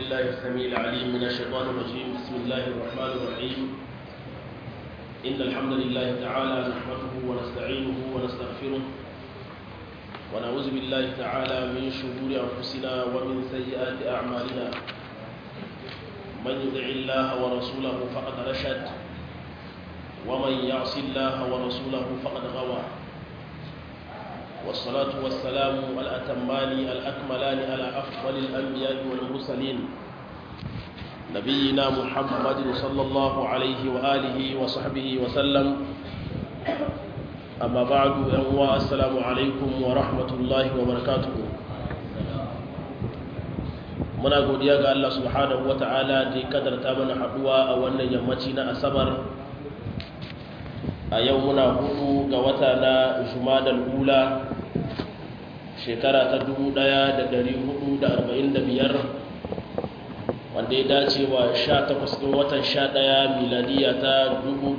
بالله السميع العليم من الشيطان الرجيم بسم الله الرحمن الرحيم إن الحمد لله تعالى نحمده ونستعينه ونستغفره ونعوذ بالله تعالى من شرور أنفسنا ومن سيئات أعمالنا من يطع الله ورسوله فقد رشد ومن يعص الله ورسوله فقد غوى والصلاة والسلام الأتمان الأكملان على أفضل الأنبياء والمرسلين نبينا محمد صلى الله عليه وآله وصحبه وسلم أما بعد أنواء السلام عليكم ورحمة الله وبركاته muna godiya ga Allah subhanahu wata'ala da ya kadarta mana haduwa a wannan yammaci na asabar a yau muna hudu ga wata na jumadal ula shekara ta 1445 wanda ya dace wa 18 ɗin watan 11 miladiya ta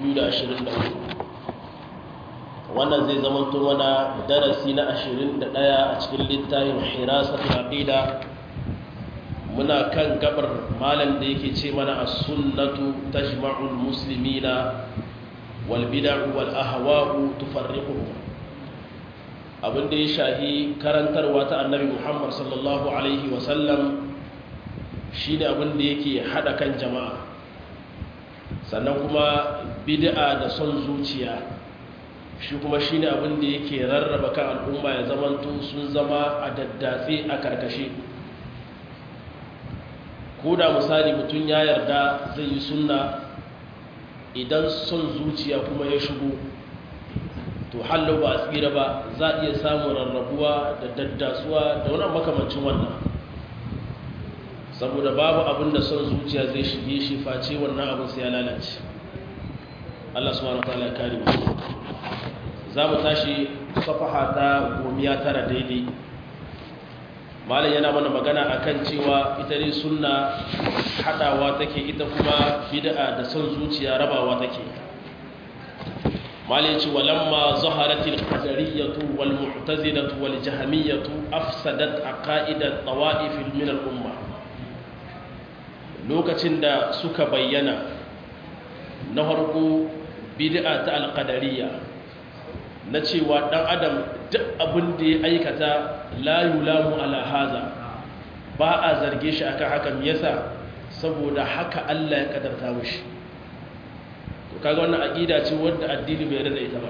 2024 wannan zai zama mana darasi na 21 a cikin littafin hirasatul aqida muna kan gabar malam da yake ce mana as-sunnatu tajma'ul muslimina wal bid'u wal ahwa'u tufarriquhum abinda ya shahi karantarwa ta annabi Muhammad sallallahu alaihi wa sallam shine abinda yake hada kan jama'a sannan kuma bid'a da son zuciya shi kuma shine abinda yake rarraba kan al'umma ya zamanto sun zama a daddatse a karkashe ko da misali mutum ya yarda zai yi sunna idan son zuciya kuma ya shigo to hallo ba a tsira ba za a iya samun rarrabuwa da daddasuwa da wani makamancin wannan saboda babu abin da son zuciya zai shige shi face wannan abin sai ya lalace Allah subhanahu wa ta'ala ya kare mu za mu tashi safaha ta gomiya tara daidai malam yana mana magana akan cewa ita ne sunna hadawa take ita kuma bid'a da son zuciya rabawa take malam yace walamma zaharatil qadariyatu wal mu'tazilatu wal jahmiyatu afsadat aqaidat tawa'if min al umma lokacin da suka bayyana na farko bid'a ta al qadariyya na cewa dan adam duk abin da ya aikata la yulamu ala haza ba a zarge shi akan haka me yasa saboda haka Allah ya kadarta mishi to kaga wannan aqida ce wanda addini bai rada ita ba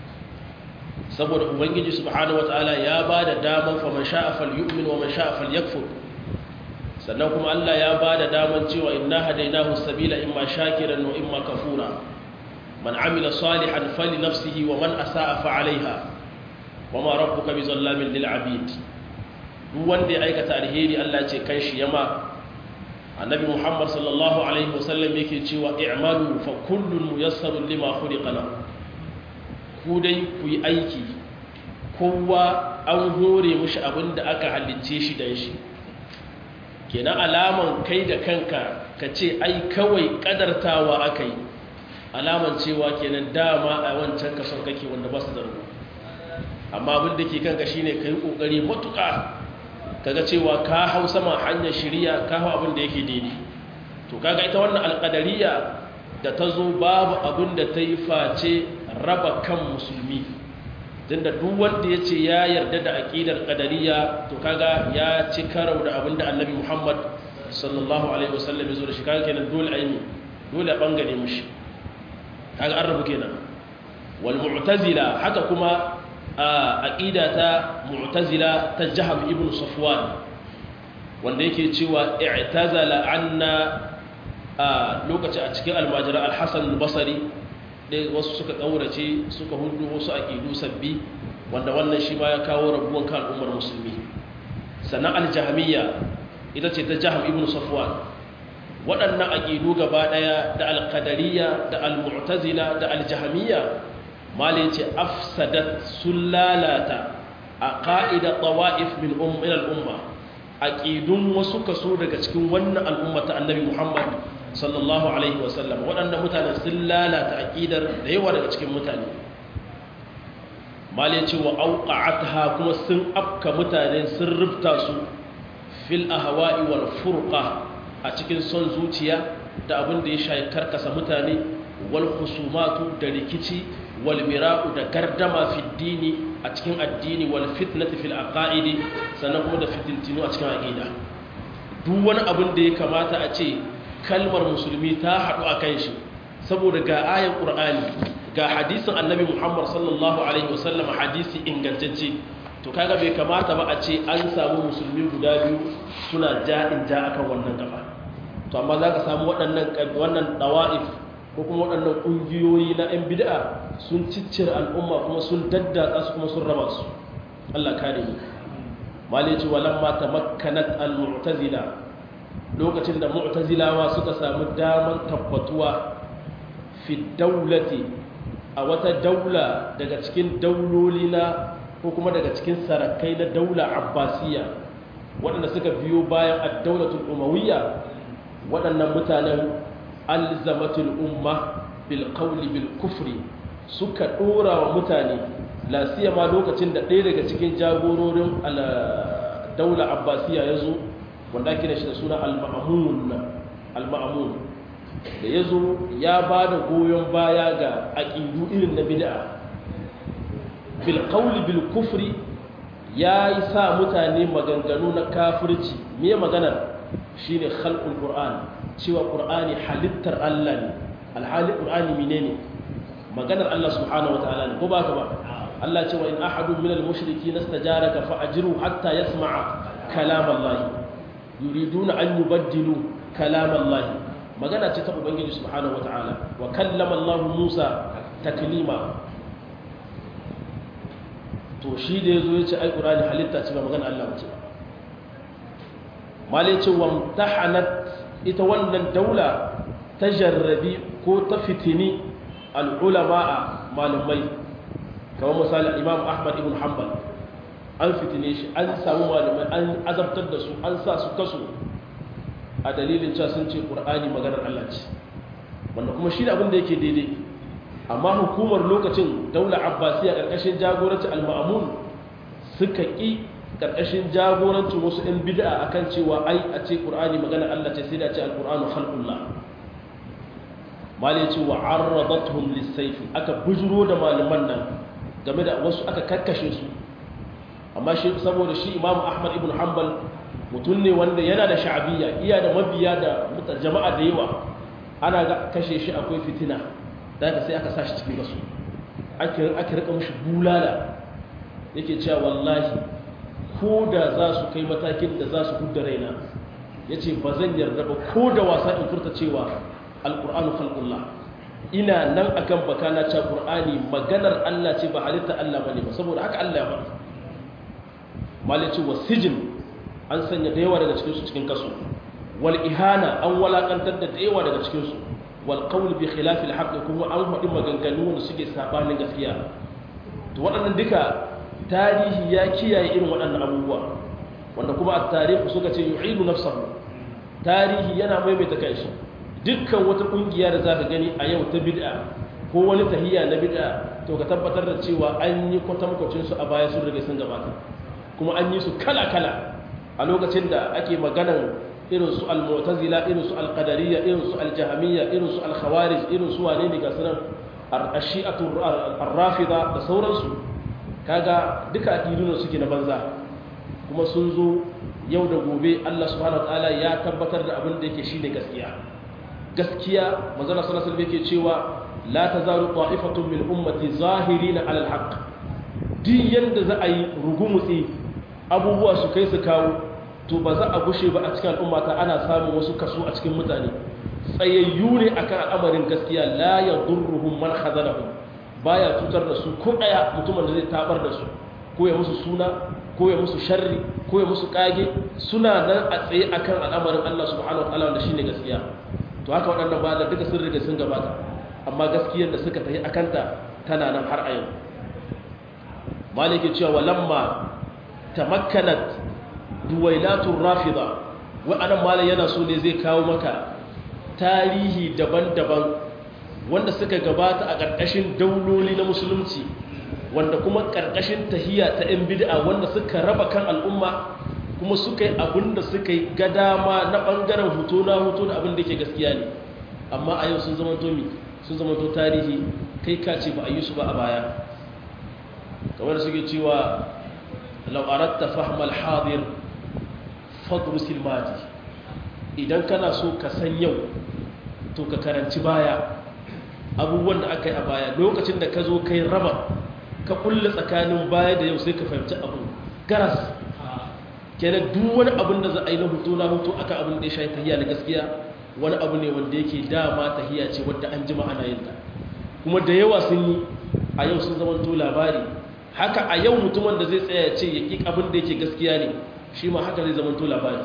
saboda ubangiji subhanahu wataala ya bada daman fa man sha'a falyu'min wa man sha'a falyakfur sannan kuma Allah ya bada daman cewa inna hadainahu sabila imma shakiran wa imma kafura man amila salihan falinafsihi wa man asa'a fa 'alayha wama rabbuka bizallamin lil abid duk wanda ya aikata alheri Allah ce kan shi yama annabi Muhammad sallallahu alaihi wasallam yake cewa i'malu fa kullun muyassarun lima khuliqa lahu ku dai ku yi aiki kowa an hore mishi abinda aka halicce shi dan shi kenan alaman kai da kanka ka ce ai kawai kadartawa akai alaman cewa kenan dama a wancan kason kake wanda ba su da rubu amma abin da ke kanka shine kai kokari matuƙa kaga cewa ka hau sama hanyar shiriya ka hau abin da yake daidai to kaga ita wannan alƙadariya da ta zo babu abin da ta yi face raba kan musulmi tunda duk wanda ya ce ya yarda da aƙidar ƙadariya to kaga ya ci karau da abin da annabi muhammad sallallahu alaihi wasallam ya zo da shi kaga kenan dole aini dole a ɓangare mushi kaga an rabu kenan wal mu'tazila haka kuma aƙida ta mu'tazila ta jaham ibn safwan wanda yake cewa i'tazala anna a lokaci a cikin almajira al-hasan al-basri dai wasu suka kaurace suka hudu wasu aqidu sabbi wanda wannan shi ma ya kawo rabuwan kan al'ummar musulmi sannan al-jahmiyya ita ce ta jaham ibn safwan waɗannan aqidu gaba daya da al-qadariyya da al-mu'tazila da al-jahmiyya malai ce afsadat sun lalata a ƙa'ida tsawa'if min al'umma a ƙidun wasu kaso daga cikin wannan al'umma ta annabi muhammad sallallahu alaihi wasallam waɗanda mutane sun lalata a ƙidar da yawa daga cikin mutane malai ce wa auƙa'ata kuma sun afka mutane sun rufta su fil ahwa'i wal furqa a cikin son zuciya da abin da ya shayi karkasa mutane wal khusumatu da rikici wal mira'u da gardama fi dini a cikin addini wal fitnati fil aqaidi sannan kuma da fitintinu a cikin aqida duk wani abin da ya kamata a ce kalmar musulmi ta haɗu a kan shi saboda ga ayan qur'ani ga hadisin annabi muhammad sallallahu alaihi wasallam hadisi ingantacce to kaga bai kamata ba a ce an samu musulmi guda biyu suna ja'in ja akan wannan gaba to amma za ka samu waɗannan wannan dawa'if ko kuma waɗannan ƙungiyoyi na 'yan bid'a sun ciccire al'umma kuma sun daddatsa su kuma sun raba su Allah kare ni malai ce walamma tamakkanat al-mu'tazila lokacin da mu'tazilawa suka samu daman tabbatuwa fi daulati a wata daula daga cikin dauloli na ko kuma daga cikin sarakai na daula abbasiya waɗanda suka biyo bayan ad-daulatul umawiyya waɗannan mutanen alzamatul umma bil qawli bil kufri suka dora wa mutane la siyama lokacin da ɗaya daga cikin jagororin daula abbasiya yazo wanda ake da shi da suna al-ma'mun al-ma'mun da yazo ya bada goyon baya ga aqidu irin na bid'a bil qawli bil kufri yayi sa mutane maganganu na kafirci me maganar shine khalqul qur'an cewa qur'ani halittar Allah ne alhali qur'ani menene maganar Allah subhanahu wataala ne ko ba ka ba Allah cewa in ahadun minal mushrikeen istajaraka fa ajru hatta yasma'a kalam Allah yuriduna an yubaddilu kalam Allah magana ce ta ubangiji subhanahu wataala wa kallama Allah Musa taklima to shi da yazo yace ai qur'ani halitta ce ba magana Allah ba ce ba malai ce wamtahanat ita wannan daula ta jarrabi ko ta fitini al'ulama'a malumai kamar misali imam ahmad ibn hanbal an fitine shi an samu malumai an azabtar da su an sa su kaso a dalilin cewa sun ce ƙur'ani maganar Allah ce wanda kuma shi da abin da yake daidai amma hukumar lokacin daula abbasiya ƙarƙashin jagoranci al-ma'amun suka ƙi karkashin jagorancin wasu 'yan bid'a akan cewa ai a ce ƙur'ani magana Allah ce sai da ce al-ƙur'anu khalqullah malai ce wa arradatuhum lis-sayf aka bujuro da malaman nan game da wasu aka karkashe su amma shi saboda shi Imam Ahmad ibn Hanbal mutum ne wanda yana da sha'abiyya iya da mabiya da jama'a da yawa ana ga kashe shi akwai fitina da haka sai aka sa shi cikin gasu ake ake rika mishi bulala yake cewa wallahi ko da za su kai matakin da za su hudda raina ya ce ba zan yarda ba ko da wasa in furta cewa alƙur'anu khalqullah ina nan akan baka na cewa ƙur'ani maganar Allah ce ba halitta Allah bane ba saboda haka Allah ya faɗa malici wa sijin an sanya da yawa daga cikin su cikin kaso wal ihana an walakantar da yawa daga cikin su wal qawl bi khilaf al haqq kuma an faɗi maganganu wanda suke sabanin gaskiya to waɗannan duka tarihi ya kiyaye irin waɗannan abubuwa wanda kuma a tarihi suka ce yu'idu nafsahu tarihi yana maimaita kanshi dukkan wata kungiya da zaka gani a yau ta bid'a ko wani tahiyya na bid'a to ka tabbatar da cewa an yi kwatankwacin su a baya sun riga sun gabata kuma an yi su kala kala a lokacin da ake maganan irin su al-mu'tazila irin su al-qadariyya irin su al-jahmiyya irin su al-khawarij irin su wane ne ga sunan ar-shi'atu ar-rafida da sauransu kaga duka aƙidunan suke na banza kuma sun zo yau da gobe Allah subhanahu wataala ya tabbatar da abin da yake shine gaskiya gaskiya manzon sallallahu alaihi yake cewa la tazalu qa'ifatun min ummati zahirina 'ala al-haqq duk yanda za a yi rugumutsi abubuwa su kai su kawo to ba za a gushe ba a cikin al'ummata ana samun wasu kaso a cikin mutane tsayayyu ne akan al'amarin gaskiya la yadurruhum man khazalahum baya cutar da su ko daya mutumin da zai tabar da su ko ya musu suna ko ya musu sharri ko ya musu kage suna nan a tsaye akan al'amarin Allah subhanahu wataala wanda shine gaskiya to haka waɗannan ba da duka sun riga sun gabata amma gaskiyar da suka tafi akanta tana nan har a yau maliki cewa walamma tamakkanat duwailatur rafida wa'annan malai yana so ne zai kawo maka tarihi daban-daban wanda suka gabata a ƙarƙashin dauloli na musulunci wanda kuma ƙarƙashin tahiya ta 'yan bid'a wanda suka raba kan al'umma kuma suka yi abin da suka yi ga dama na ɓangaren hoto na hoto da abin da ke gaskiya ne amma a yau sun zama tomi sun zama to tarihi kai ka ce ba a yi su ba a baya kamar suke cewa lau'arar ta fahimar hadir fadrusil madi idan kana so ka san yau to ka karanci baya abubuwan da aka yi a baya lokacin da ka zo kai raba ka kulle tsakanin baya da yau sai ka fahimci abu garas kenan duk wani abin da za a yi na hutu na hutu aka abin da ya shayi tahiya na gaskiya wani abu ne wanda yake dama tahiya ce wadda an jima ana yin ta kuma da yawa sun yi a yau sun zama to labari haka a yau mutumin da zai tsaya ce ya ƙi abin da yake gaskiya ne shi ma haka zai zama to labari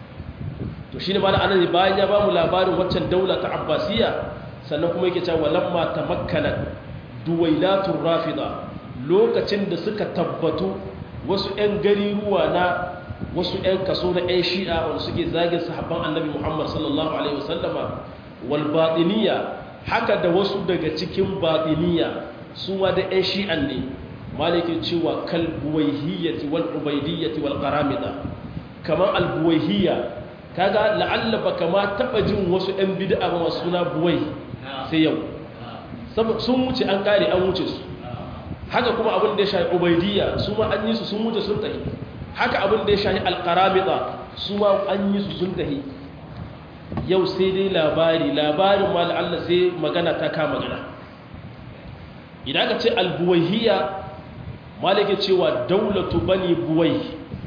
to shi ne ba da anan bayan ya ba mu labarin waccan daula ta abbasiya sannan kuma yake cewa lamma tamakkanat duwailatur rafida lokacin da suka tabbatu wasu 'yan gariruwa na wasu 'yan kaso na 'yan shi'a wanda suke zagin sahabban annabi muhammad sallallahu alaihi wasallama wal batiniya haka da wasu daga cikin batiniya su ma da 'yan shi'an ne maliki cewa kal buwaihiyyati wal ubaidiyyati wal qaramida kamar al buwaihiyya kaga la'alla baka ma taba jin wasu 'yan bid'a ba masu suna buwai sai yau sun wuce an kare an wuce su haka kuma abin da ya shahi ubaidiyya su ma an yi su sun wuce sun tahi haka abin da ya shahi alkaramita su ma an yi su sun tahi yau sai dai labari labarin ma Allah sai magana ta kama magana idan aka ce albuwaihiya malaka cewa daulatu bani buwai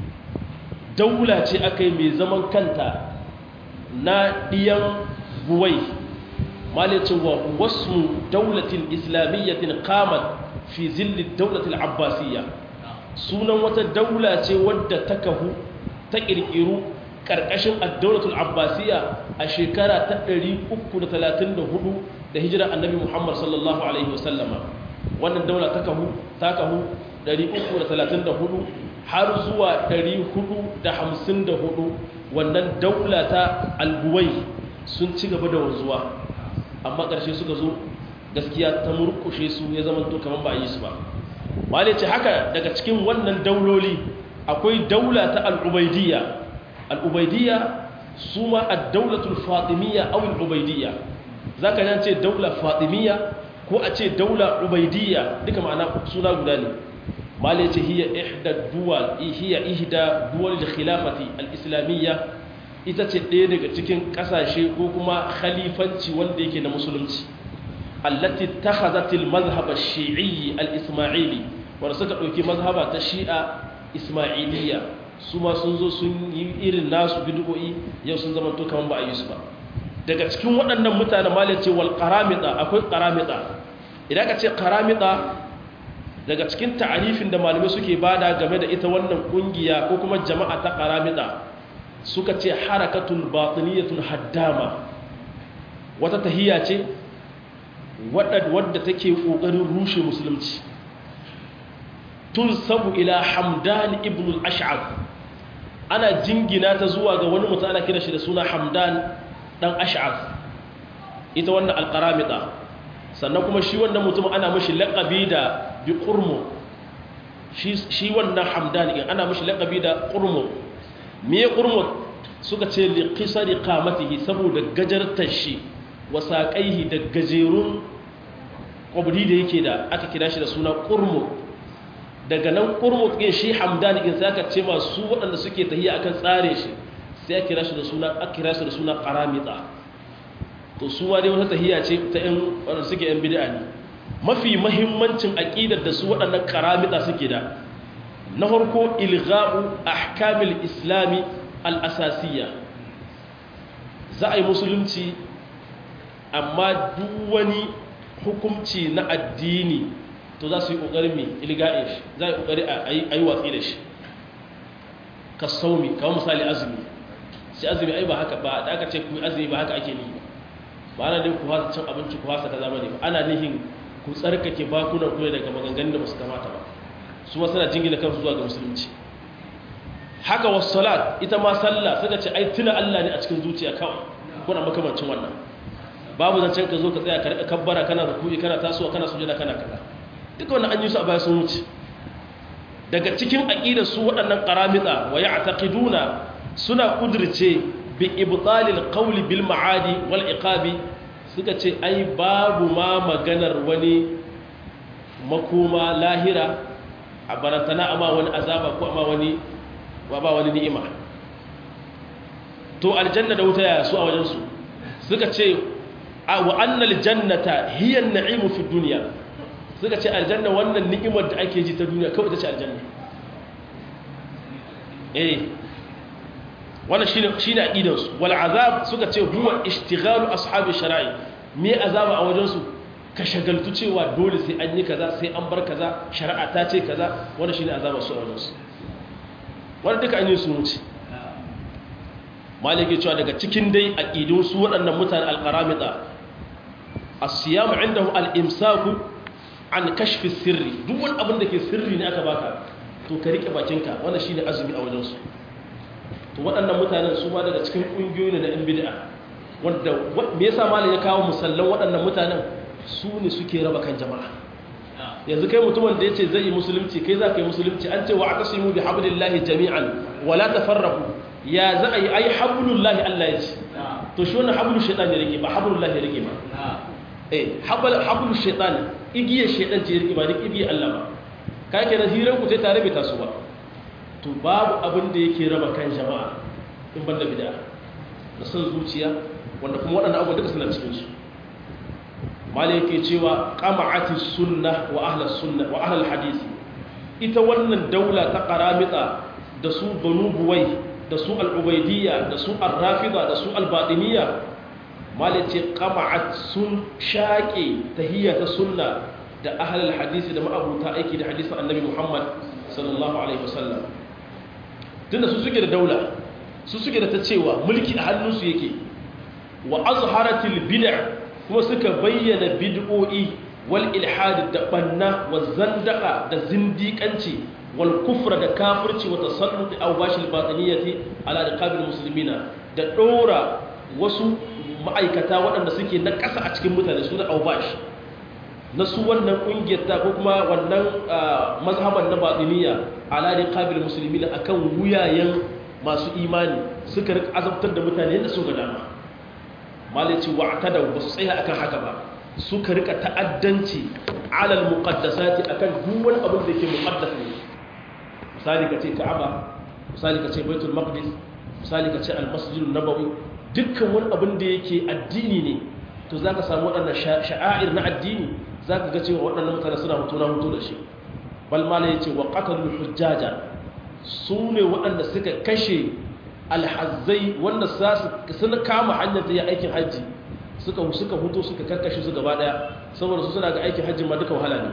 daula ce aka yi mai zaman kanta na ɗiyan buwai malaka wa wasu daulatin islamiyyatin qamat fi zillin daulatul abbasiyya sunan wata daula ce wadda ta kahu ta ƙirƙiru ƙarƙashin addaulatul abbasiyya a shekara ta 334 da hijira annabi muhammad sallallahu alaihi wasallama wannan daula ta kahu ta kahu 334 har zuwa 454 wannan daula ta albuwai sun ci gaba da wanzuwa amma ƙarshe suka zo gaskiya ta murkushe su ya zama to kamar ba a yi su ba wale ce haka daga cikin wannan dauloli akwai daula ta al'ubaidiyya al'ubaidiyya su ma a daulatul fatimiyya au al'ubaidiyya za ka yan ce daula fatimiyya ko a ce daula ubaidiyya duka ma'ana suna guda ne male ce hiya ihda duwal hiya ihda duwal khilafati al-islamiyya ita ce ɗaya daga cikin ƙasashe ko kuma khalifanci wanda yake na musulunci التي اتخذت المذهب الشيعي الإسماعيلي ورسك دوكي مذهب تشيع إسماعيلية سما سنزو sun yi irin nasu bid'o'i yau sun zama to kaman ba a yi su ba daga cikin waɗannan mutane malai ce wal qaramita akwai qaramita idan ka ce qaramita daga cikin ta'arifin da malamai suke bada game da ita wannan kungiya ko kuma jama'a ta qaramita suka ce harakatul batiniyatul haddama wata tahiyya ce wadda take ƙoƙarin rushe musulunci tun sabu ila hamdan ibn al-ash'ab ana jingina ta zuwa ga wani mutum ana kira shi da suna hamdan dan ash'ab ita wannan alqaramita sannan kuma shi wannan mutum ana mashi laqabi da bi qurmu shi shi wannan hamdan in ana mashi laqabi da qurmu me qurmu suka ce li qisari qamatihi saboda gajartar shi wasaƙaihi da gajerun ƙwabri da yake da aka kira shi da suna ƙurmu daga nan ƙurmu ɗin shi hamdan in sai aka ce masu waɗanda suke tahiya akan tsare shi sai aka kira shi da suna aka kira shi da suna ƙaramita to su ma dai wata tahiya ce ta ƴan waɗanda suke ƴan bid'a ne mafi mahimmancin aƙidar da su waɗannan ƙaramita suke da na farko ilgha'u ahkamil islami al-asasiyya za a yi musulunci amma duk wani hukumci na addini to za su yi ƙoƙarin mai ilga'in shi za a yi ƙoƙari a yi watsi da shi ka saumi kawo misali azumi sai azumi ai ba haka ba da aka ce ku azumi ba haka ake nihi ba ana nihin ku hasa cin abinci ku hasa ka zama ne ba ana nihin ku tsarkake bakunan ku daga maganganun da ba su kamata ba su ma suna jingina kansu zuwa ga musulunci haka wasu salat ita ma sallah suka ce ai tuna Allah ne a cikin zuciya kawai kuna makamancin wannan babu zancen ka zo ka tsaya ka rika kabbara kana ruku'i kana tasowa kana sujada kana kaza duka wannan an yi su a baya sun wuce daga cikin aqidar su waɗannan qaramita wa ya'taqiduna suna kudirce bi ibtalil qawli bil ma'adi wal iqabi suka ce ai babu ma maganar wani makoma lahira a barantana amma wani azaba ko amma wani ba wani ni'ima to aljanna da wuta ya su a wajensu suka ce wa annal jannata hiya an-na'imu fi dunya suka ce aljanna wannan ni'imar da ake ji ta duniya kawai ta ce aljanna eh wannan shine shine aqidar su wal azab suka ce huwa ishtighalu ashabi shara'i me azaba a wajensu ka shagaltu cewa dole sai an yi kaza sai an bar kaza shari'a ta ce kaza wannan shine azaba su a wajensu wannan duka an yi su wuce maliki cewa daga cikin dai aqidun su waɗannan mutane alqaramita as-siyam indahu al-imsaku an kashfi sirri duk wani abin da ke sirri ne aka baka to ka rike bakinka wannan shine azumi a wajen su to waɗannan mutanen su ma daga cikin ƙungiyoyi ne na yan bid'a wanda me yasa malam ya kawo musallan waɗannan mutanen su ne suke raba kan jama'a yanzu kai mutumin da yace zai yi musulunci kai za ka yi musulunci an ce wa atasimu bi hablillahi jami'an wala tafarraqu ya za a yi ai hablullahi Allah ya ce to shi wannan hablu shaytan ne rike ba hablullahi rike ba eh habal hablu shaytan igiyar shaytan ce rike ba duk igiyar Allah ba kai kenan hiran ku sai tare bai taso ba to babu abin da yake raba kan jama'a in banda bid'a da son zuciya wanda kuma waɗannan abubuwan duka suna cikin su malai yake cewa qama'ati sunnah wa ahlus sunnah wa ahlul hadisi ita wannan daula ta qaramita da su banu buwai da su al'ubaidiyya da su al-rafida da su al-baɗiniya malice ƙama'at sun shaƙe tahiyya ta sunna da ahalar hadisi da ma'abuta aiki da hadisun annabi muhammad sallallahu alaihi wasallam tunda su suke da daula su suke da ta cewa mulki a hannunsu yake wa azharatil bid'a kuma suka bayyana bid'o'i wal ilhad da banna wa zandaka da zindiƙanci والكفر da kafirci wa tasallut awbash al-batiniyati ala riqabil muslimina da dora wasu ma'aikata waɗanda suke na ƙasa a cikin mutane su da awbash na su wannan kungiyar ta ko kuma wannan mazhaban na batiniya ala riqabil muslimina akan wuyayen masu imani suka rika azabtar da mutane da su ga dama malaci wa'tada ba su tsaya akan haka ba suka rika ta'addanci ala al-muqaddasati akan duk wani abin da yake muqaddas ne misali ka ce ka'aba misali ka ce baitul maqdis misali ka ce almasjidun nabawi dukkan wani abin da yake addini ne to za ka samu waɗannan sha'air na addini za ka ga cewa waɗannan mutane suna hutu na hutu da shi balmala ya ce wa ƙatalul hujjaja su ne waɗanda suka kashe alhazzai wanda suna kama hanyar da ya aikin hajji suka suka hutu suka karkashe su gaba ɗaya saboda su suna ga aikin hajji ma duka wahala ne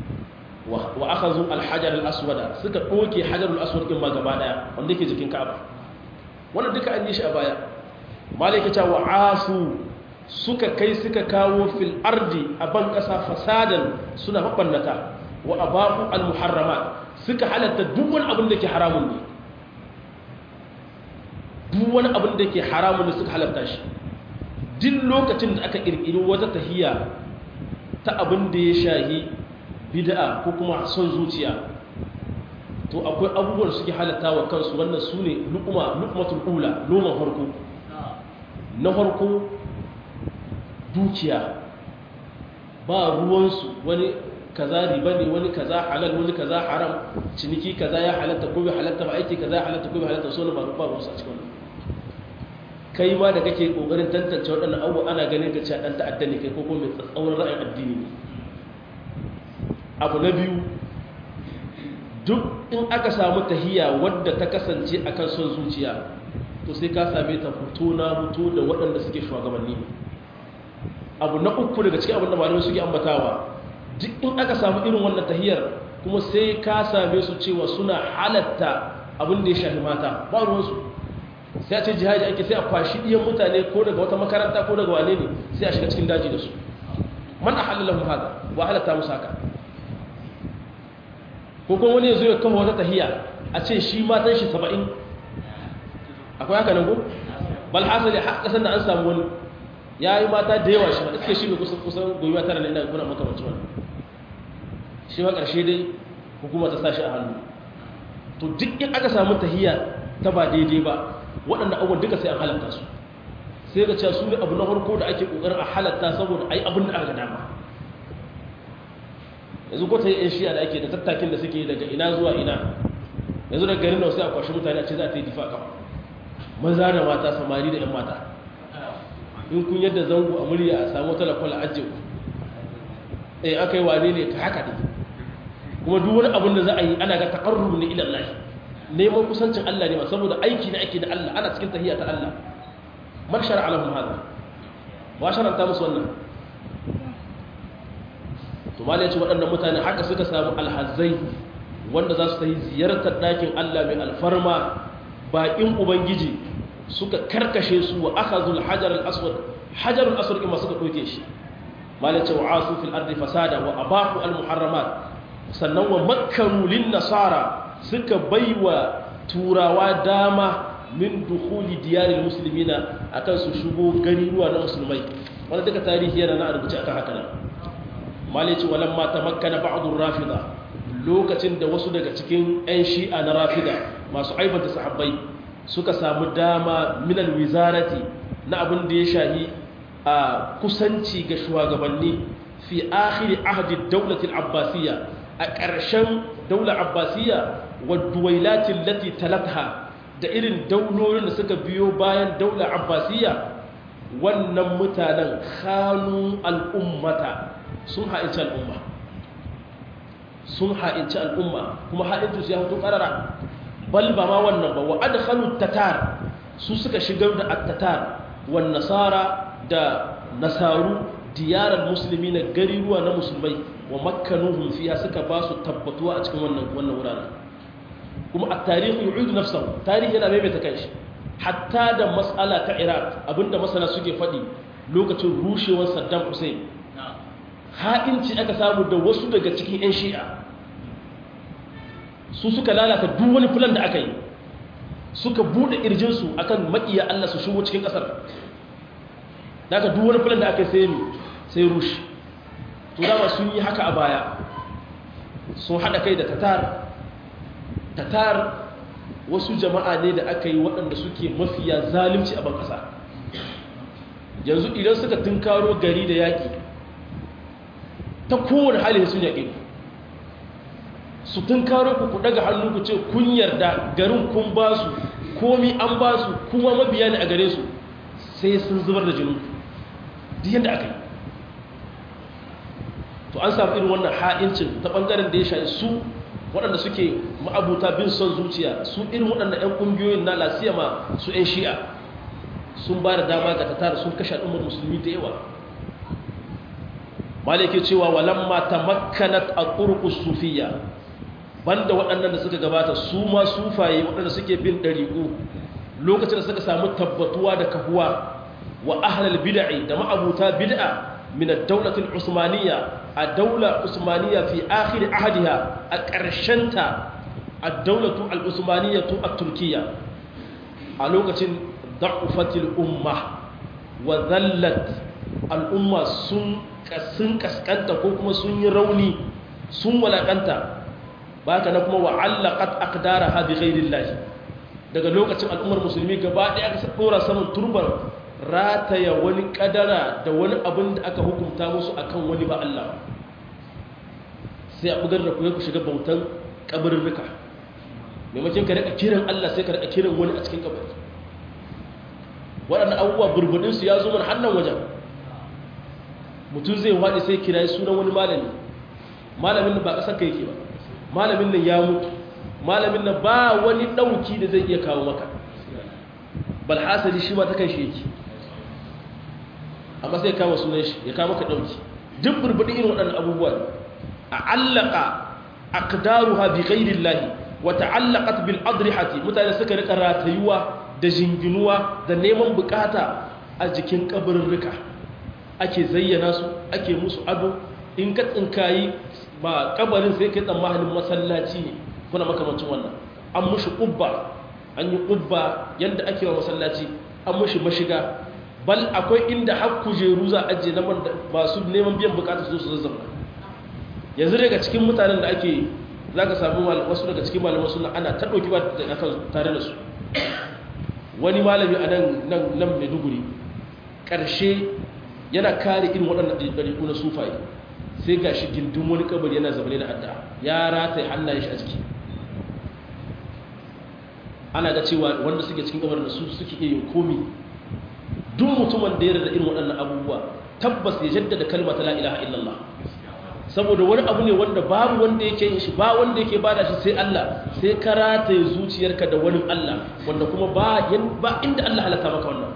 wa aka zo alhajar al'aswada suka ɗoke hajar al'aswad ɗin ma gaba ɗaya wanda yake jikin ka'aba wanda duka an yi shi a baya malaikata wa asu suka kai suka kawo fil ardi a ban ƙasa fasadan suna maɓannata wa ababu al-muharramat suka halatta duk wani abin da ke haramun ne duk wani abin da ke haramun ne suka halatta shi duk lokacin da aka ƙirƙiri wata tahiya ta abin da ya shahi bid'a ko kuma son zuciya to akwai abubuwan suke halatta wa kansu wannan su ne lukuma lukumatul ula noman harko na harko dukiya ba ruwansu wani kaza riba ne wani kaza halal wani kaza haram ciniki kaza ya halatta ko bai halatta ba aiki kaza ya halatta ko bai halatta so ne ba ba ruwansu a cikin wannan kai ma da kake kokarin tantance waɗannan abubuwa ana ganin ka cewa dan ta'adda ne kai ko kuma mai tsauran ra'ayin addini ne abu na biyu duk in aka samu tahiya wadda ta kasance a kan son zuciya to sai ka same ta fito na fito da waɗanda suke shugabanni abu na uku daga cikin abin da malamai suke ambatawa duk in aka samu irin wannan tahiyar kuma sai ka same su cewa suna halatta abin da ya shafi mata ba ruwansu sai a ce jihadi ake sai a kwashi ɗiyan mutane ko daga wata makaranta ko daga wane ne sai a shiga cikin daji da su man a halalahu haka wa halatta musu haka ko kuma wani ya zo ya kama wata tahiya a ce shi matan shi saba'in akwai haka nan ko bal hasali har kasan da an samu wani ya yi mata da yawa shi ma iske shi ne kusan kusan goyiwa tara ne ina kuna makamancin wani shi ma ƙarshe dai hukuma ta sa shi a hannu to duk in aka samu tahiyya ta ba daidai ba waɗanda abubuwan duka sai an halatta su sai ga cewa su ne abu na farko da ake ƙoƙarin a halatta saboda ai abin da aka dama yanzu ko ta yi yan shiya da ake da tattakin da suke daga ina zuwa ina yanzu daga garin nan sai a kwashi mutane a ce za ta yi difa kafa maza da mata samari da yan mata in kun yadda zango a murya a samu talakwal a ajiye eh aka yi wane ne ka haka ne kuma duk wani abin da za a yi ana ga taƙarru ne ila Allah neman kusancin Allah ne ma saboda aiki ne ake da Allah ana cikin tahiyya ta Allah man shar'a lahum hada wa shar'anta musu wannan to malai ya ce waɗannan mutane haka suka samu alhazai wanda za su ta yi ziyartar ɗakin Allah mai alfarma baƙin ubangiji suka karkashe su wa aka zul hajar al'aswad hajar al'aswad ima suka ɗauke shi malai ce wa asu fil ardi fasada wa abahu al-muharramat sannan wa makkaru lin nasara suka baiwa turawa dama min dukhuli diyaril muslimina akan su shigo gari ruwa na musulmai wanda duka tarihi yana na rubuce akan haka nan malai ce walamma tamakkana ba'dur rafida lokacin da wasu daga cikin 'yan shi'a na rafida masu aibanta sahabbai suka samu dama minal wizarati na abin da ya shahi a kusanci ga shugabanni fi akhiri ahdi daulatil abbasiyya a ƙarshen daular abbasiyya wa duwailatin lati talatha da irin daulolin da suka biyo bayan daular abbasiyya wannan mutanen khanu al'ummata sun ha'inci al'umma sun ha'inci al'umma kuma ha'inci su ya fito ƙarara bal ba ma wannan ba wa adkhalu tatar su suka shigar da at-tatar wan nasara da nasaru diyarar musulmi na gari ruwa na musulmai wa makkanuhum fiha suka ba su tabbatuwa a cikin wannan wannan wuraren kuma at-tarihu yu'idu nafsahu tarihi yana maimaita kanshi hatta da mas'ala ta Iraq abinda masana suke faɗi lokacin rushewar Saddam Hussein ha'inci aka samu da wasu daga cikin 'yan shi'a su suka lalata duk wani filan da aka yi suka buɗe ƙirjinsu a kan maƙiya Allah su shigo cikin ƙasar daga duk wani filan da aka yi sai mi sai rushe to dama sun yi haka a baya sun haɗa kai da tatar tatar wasu jama'a ne da aka yi waɗanda suke mafiya zalimci a ban ƙasa yanzu idan suka tunkaro gari da yaƙi ta kowane hali sun yaƙe su tun karo ku ku daga hannu ku ce kun yarda garin kun ba su komi an ba su kuma mabiya ne a gare su sai sun zubar da jinin duk yadda aka yi to an samu irin wannan ha'incin ta ɓangaren da ya shayi su waɗanda suke ma'abuta bin son zuciya su irin waɗanda 'yan ƙungiyoyin na lasiyama su 'yan shi'a sun ba da dama ga tatar sun kashe al'ummar musulmi da yawa malike cewa walamma tamakkanat al-turqus sufiyya banda waɗannan da suka gabata su ma sufaye waɗanda suke bin dariqu lokacin da suka samu tabbatuwa da kahuwa wa ahlul bid'i da ma'abuta bid'a min ad-dawlah al-usmaniyya ad-dawla usmaniyya fi akhir ahdiha a ƙarshenta ad-dawlatu al-usmaniyyah at-turkiyya a lokacin da'ufatil umma wa dhallat al-umma sun sun kaskanta ko kuma sun yi rauni sun walakanta ba ka na kuma wa'allaqat aqdaraha bi ghayrillah daga lokacin al'ummar musulmi gaba ɗaya aka dora saman turbar rataya wani kadara da wani abin da aka hukunta musu akan wani ba Allah sai a bugar da ku ku shiga bautan kabarirrika maimakon ka rika kiran Allah sai ka rika kiran wani a cikin kabari waɗannan abubuwa burbudinsu ya zo mana hannun wajen mutum zai waɗi sai kira sunan wani malami malamin nan ba ƙasar ka yake ba malamin nan ya mutu malamin nan ba wani ɗauki da zai iya kawo maka balhasari shi ma ta kai shi yake amma sai kama sunan shi ya kawo maka ɗauki duk burbuɗin irin waɗannan abubuwa a allaka aqdaruha bi ghairillahi wa ta'allaqat bil adrihati mutane suka rika ratayuwa da jinginuwa da neman bukata a jikin kabarirrika ake zayyana su ake musu ado in ka tsinkayi ba kabarin sai kai tsammanin masallaci ne kuna makamancin wannan an mushi ƙubba an yi ƙubba yadda ake wa masallaci an mushi mashiga bal akwai inda har kujeru za a ajiye na masu neman biyan bukatar su su zazzabna yanzu daga cikin mutanen da ake zaka samu wasu daga cikin malaman sunna ana ta dauki ba akan tare da su wani malami a nan nan nan Maiduguri karshe yana kare irin waɗannan ɗariƙu na sufaye sai gashi gindin wani kabari yana zabane da adda ya rataye hannayen shi a ciki ana ga cewa wanda suke cikin kabarin da su suke iya yin komi duk mutumin da ya rada irin waɗannan abubuwa tabbas ya jaddada kalma ta la ilaha illallah saboda wani abu ne wanda babu wanda yake yin shi ba wanda yake bada shi sai Allah sai ka rataye zuciyarka da wani Allah wanda kuma ba ba inda Allah halatta maka wannan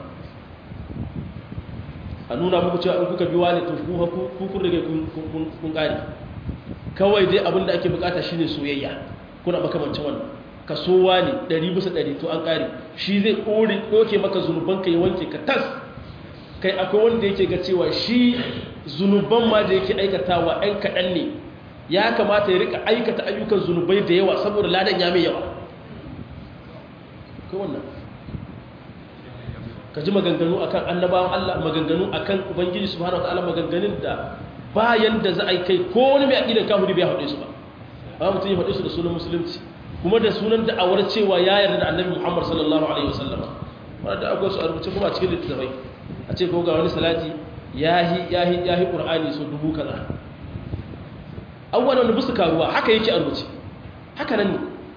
a nuna muku cewa in kuka bi wani to ku kun rage kun kare kawai dai abin da ake bukata shine soyayya kuna makamancin wannan ka so wani ɗari bisa ɗari to an kare shi zai ɗore ɗoke maka zunubanka ya wanke ka tas kai akwai wanda yake ga cewa shi zunuban ma da yake aikatawa ɗan kaɗan ne ya kamata ya rika aikata ayyukan zunubai da yawa saboda ladan ya mai yawa kai wannan ka ji maganganu akan annabawan Allah maganganu akan ubangiji subhanahu wataala maganganun da bayan da za a yi kai ko wani mai aqidan kafiri bai haɗe su ba ba mutum ya haɗe su da sunan musulunci kuma da sunan da'awar cewa ya yarda da annabi Muhammad sallallahu alaihi wasallama wanda akwai su a rubuce kuma a cikin littattafai a ce ko ga wani salati yahi yahi yahi qur'ani so dubu kaza awwalan wanda busu karuwa haka yake a rubuce haka nan ne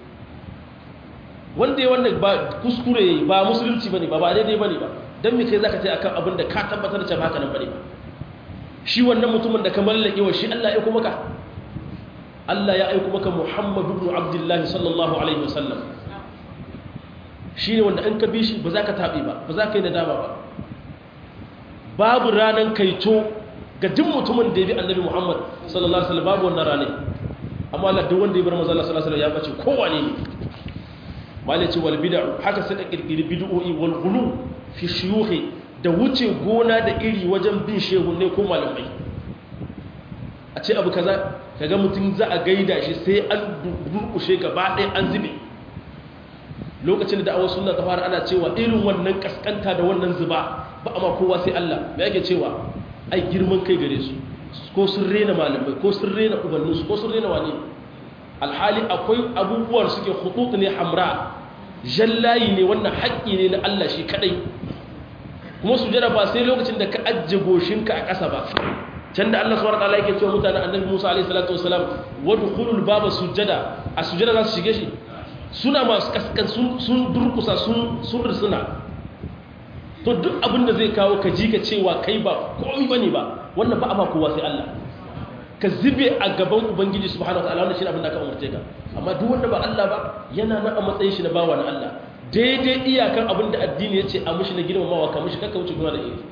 wanda ya wanda ba kuskure yayi ba musulunci bane ba ba daidai bane ba dan me kai zaka ce akan abin da ka tabbatar da cewa haka nan bane ba shi wannan mutumin da ka mallake wa shi Allah ya kuma ka Allah ya aiko maka Muhammadu ibn Abdullah sallallahu alaihi wasallam shine wanda an ka bi shi ba za ka tabe ba ba za ka yi nadama ba babu ranan kaito ga duk mutumin da ya bi Annabi Muhammad sallallahu alaihi wasallam babu wannan ranar amma Allah duk wanda ya bar manzo Allah sallallahu alaihi wasallam ya bace kowane ne malaci wal bid'u haka sai da kirkiri bid'o'i wal ghulu fi shuyukhi da wuce gona da iri wajen bin shehunne ko malamai a ce abu kaza kaga mutum za a gaida shi sai an durkushe gaba ɗaya an zube lokacin da da'awar sunna ta fara ana cewa irin wannan kaskanta da wannan zuba ba amma kowa sai Allah me yake cewa ai girman kai gare su ko sun rena malamai ko sun rena ubanninsu ko sun rena wani alhali akwai abubuwan suke hutut ne hamra jallayi ne wannan haƙƙi ne na Allah shi kadai kuma su jira ba sai lokacin da ka ajje goshinka a ƙasa ba can da Allah subhanahu wataala yake cewa mutanen annabi Musa alaihi salatu wasalam wadkhulul baba sujada a sujada za su shige shi suna masu kaskan sun sun durkusa sun sun risuna to duk abin da zai kawo ka ji ka cewa kai ba komai bane ba wannan ba a ba kowa sai Allah ka zube a gaban ubangiji subhanahu wataala wannan shine abin da aka umarce ka amma duk wanda ba Allah ba yana nan a matsayin shi na bawa na Allah daidai iyakan abin da addini yace a mushi na girmamawa ka mushi kakka wuce gona da iri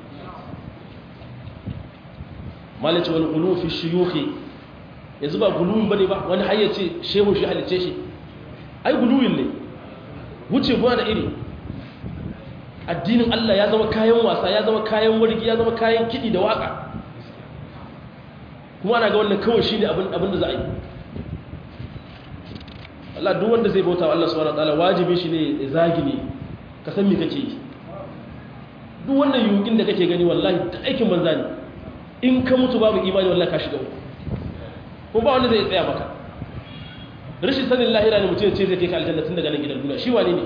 malaci wal ghulu fi shuyukhi yanzu ba guluwin bane ba wani har yace shehu shi halice shi ai guluwin ne wuce gona da iri addinin Allah ya zama kayan wasa ya zama kayan wargi ya zama kayan kidi da waka kuma ana ga wannan kawai shi ne abin da za a yi Allah duk wanda zai bauta wa Allah subhanahu wa ta'ala wajibi shi ne ya zagi ne ka san me kake yi duk wannan yukin da kake gani wallahi da aikin banza ne in ka mutu babu imani wallahi ka shiga uku kuma ba wanda zai tsaya maka rashin sanin lahira ne mutum ce zai kai ka aljanna tun daga nan gidan duniya shi wane ne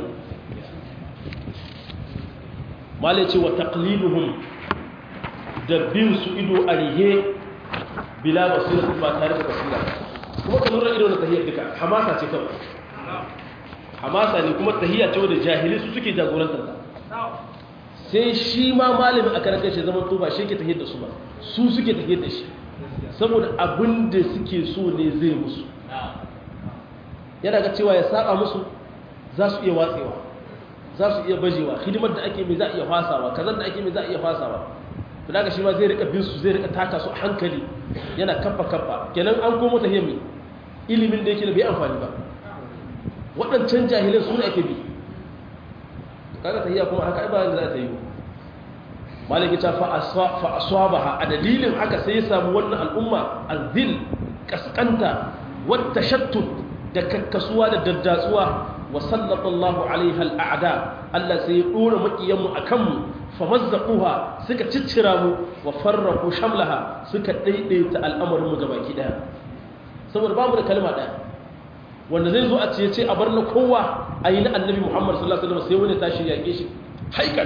malai ce wa taqliluhum da bin su ido a rihe bila basira ba tare da basira kuma ka lura ido na tahiyar duka hamasa ce kawai hamasa ne kuma tahiyya ce wadda jahili su suke jagorantar ta sai shi ma malamin a karakar shi zaman tuba shi ke tahiyar da su ba su suke tahiyar da shi saboda abin da suke so ne zai musu yana ga cewa ya saba musu za su iya watsewa za su iya bajewa hidimar da ake mai za a iya fasawa kazan da ake mai za a iya fasawa to daga shi ma zai rika bin su zai rika taka su a hankali yana kafa kafa kenan an komo ta hiyar ilimin da yake da bai amfani ba waɗancan jahilin su ne ake bi kaga tahiyya kuma haka ba za ta yi maliki ta fa aswabaha a dalilin haka sai ya samu wannan al'umma azil kaskanta wata shattut da kakkasuwa da daddatsuwa wa sallallahu alaiha al'ada Allah sai ya dora makiyanmu akan mu famazzaquha suka ciccira mu wa farraqu shamlaha suka daidaita al'amarin mu gabaki daya saboda babu da kalma daya wanda zai zo a ce ce a bar na kowa a yi na annabi muhammad sallallahu alaihi wasallam sai wani tashi yaƙe shi haikal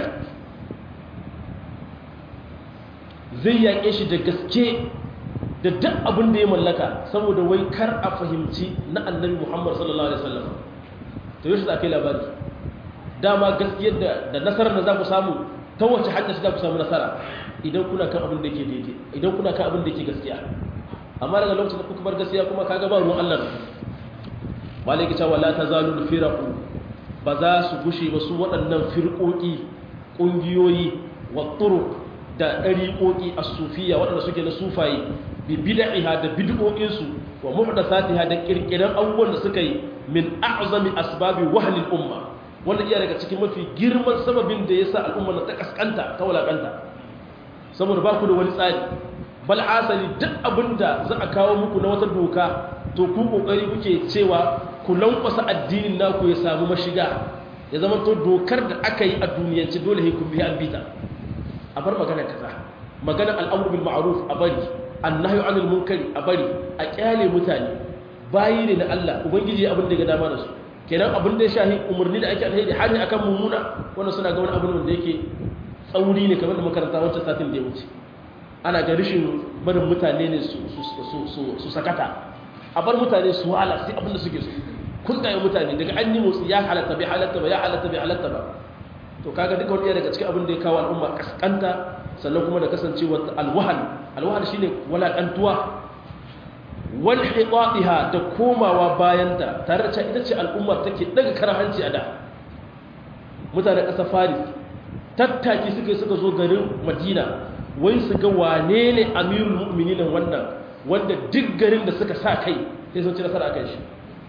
zai yaƙe shi da gaske da duk abin da ya mallaka saboda wai kar a fahimci na annabi muhammad sallallahu alaihi wasallam to yau shi za ka yi labari dama gaskiyar da nasarar da za ku samu ta wace hanyar za ku samu nasara idan kuna kan abin da ke daidai idan kuna kan abin da ke gaskiya amma daga lokacin da kuka bar gaskiya kuma kaga ba ruwan Allah malaki cewa la tazalu firaqu ba za su gushe ba su waɗannan firqoki kungiyoyi wa turuq da dariqoki as-sufiyya waɗanda suke na sufaye bi bid'iha da bid'o'in su wa muhdathatiha da kirkiran abubuwan da suka yi min a'zami asbabi wahli al-umma wanda iya daga cikin mafi girman sababin da yasa al'umma ta kaskanta ta walakanta saboda ba ku da wani tsari bal asali duk abinda za a kawo muku na wata doka to ku kokari kuke cewa ku lankwasa addinin naku ya samu mashiga ya zama to dokar da aka yi a duniyance dole sai ku bi an bita a bar magana kaza magana al'amru bil ma'ruf a bari annahyu anil munkari a bari a kyale mutane bayi ne na Allah ubangiji abin da ga dama da su kenan abin da ya shahi umarni da ake alheri hani akan mummuna wannan suna ga wani abin da yake tsauri ne kamar da makaranta wancan satin da ya wuce ana ga rishin barin mutane ne su sakata a bar mutane su wala sai abinda suke su kun ɗaya mutane daga an yi motsi ya halatta bai halatta ba ya halatta bai halatta ba to kaga duka wani daga cikin abin da ya kawo al'umma kaskanta sannan kuma da kasancewa alwahan alwahan shine walakantuwa wal hidatiha da komawa bayanta tare da cewa ita ce al'ummar take daga karahanci a da mutanen ƙasar faris tattaki suka suka zo garin madina wai su ga wane ne amirul mu'minin wannan wanda duk garin da suka sa kai sai sun ci nasara kan shi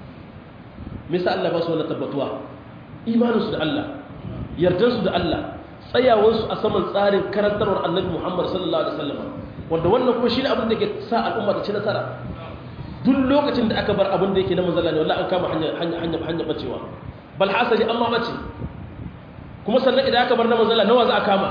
misa Allah ba su wannan tabbatuwa imaninsu da Allah yardarsu da Allah tsayawarsu a saman tsarin karantarwar annabi Muhammad sallallahu alaihi wasallam wanda wannan kuma shine abin da ke sa al'umma ta ci nasara duk lokacin da aka bar abin da yake na manzala ne wallahi an kama hanya hanya hanya hanya bacewa bal hasali amma bace kuma sannan idan aka bar na manzala nawa za a kama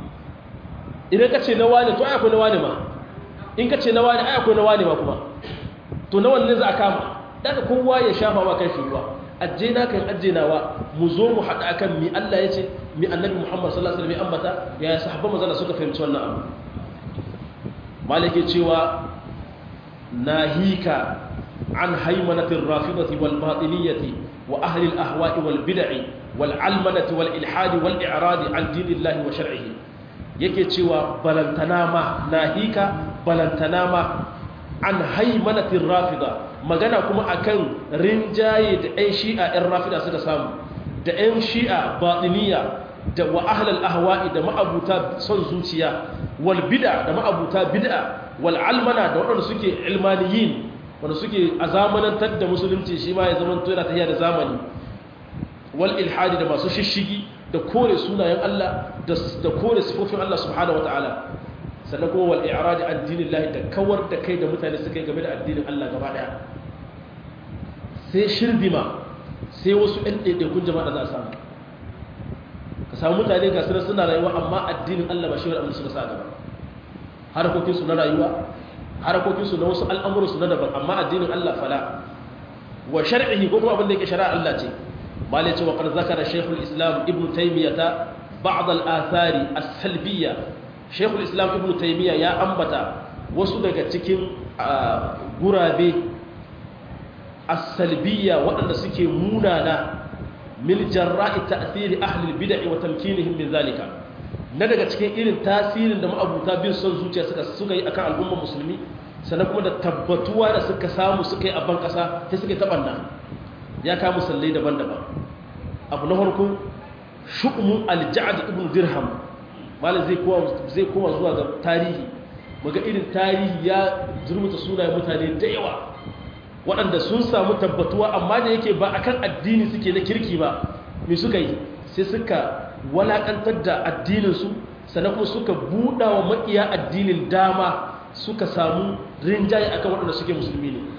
idan ka ce na wane to ai akwai na wane ma in ka ce na wane ai akwai na wane ma kuma to na wanne za a kama daga kowa ya shafa wa kan shi ruwa ajje na kan ajje nawa mu zo mu haɗa akan mi Allah ya ce mi annabi Muhammad sallallahu alaihi wasallam ya ambata ya sahabban manzala suka fahimci wannan abu malike cewa nahika an haymanatir rafidati wal batiniyyati wa ahli al ahwa'i wal bid'i wal almanati wal ilhadi wal i'radi an dinillahi wa shar'ihi yake cewa balantana ma nahika balantana ma an haimanatin rafida magana kuma akan rinjaye da 'yan shi'a 'yan rafida suka samu da 'yan shi'a batiniya da wa ahlal ahwa'i da ma'abuta son zuciya wal bid'a da ma'abuta bid'a wal almana da waɗanda suke ilmaniyin wanda suke a zamanantar da musulunci shi ma ya zama yana tafiya da zamani wal ilhadi da masu shishigi da kore sunayen Allah da kore sifofin Allah subhanahu wataala sannan kuma wal i'radi an dinillahi da kawar da kai da mutane suka yi game da addinin Allah gaba daya sai shirdima sai wasu ɗan ɗaiɗaikun jama'a da za a samu ka samu mutane ga suna suna rayuwa amma addinin Allah ba shi wani abin suka sa gaba harakokinsu na rayuwa harakokinsu na wasu al'amuransu na daban amma addinin Allah fala wa shar'ihi ko kuma abin da yake shari'a Allah ce malai ce wa qad zakara shaykhul islam ibnu taymiyah ba'd al-athari as-salbiyya shaykhul islam ibnu taymiyah ya ambata wasu daga cikin gurabe as-salbiyya waɗanda suke munana min jarra'i ta'thiri ahli al-bid'ah wa tamkinihim min zalika na daga cikin irin tasirin da ma'abuta bin son zuciya suka suka yi akan al'ummar musulmi sannan kuma da tabbatuwa da suka samu suka yi a ban kasa sai suka tabanna ya kawo musallai daban-daban abu na farko shu'umun al-ja'd ibn dirham malam zai kowa zai koma zuwa ga tarihi muga irin tarihi ya zurmuta sunayen mutane da yawa waɗanda sun samu tabbatuwa amma da yake ba akan addini suke na kirki ba me suka yi sai suka walakantar da addininsu sannan kuma suka buɗa wa maƙiya addinin dama suka samu rinjaye akan waɗanda suke musulmi ne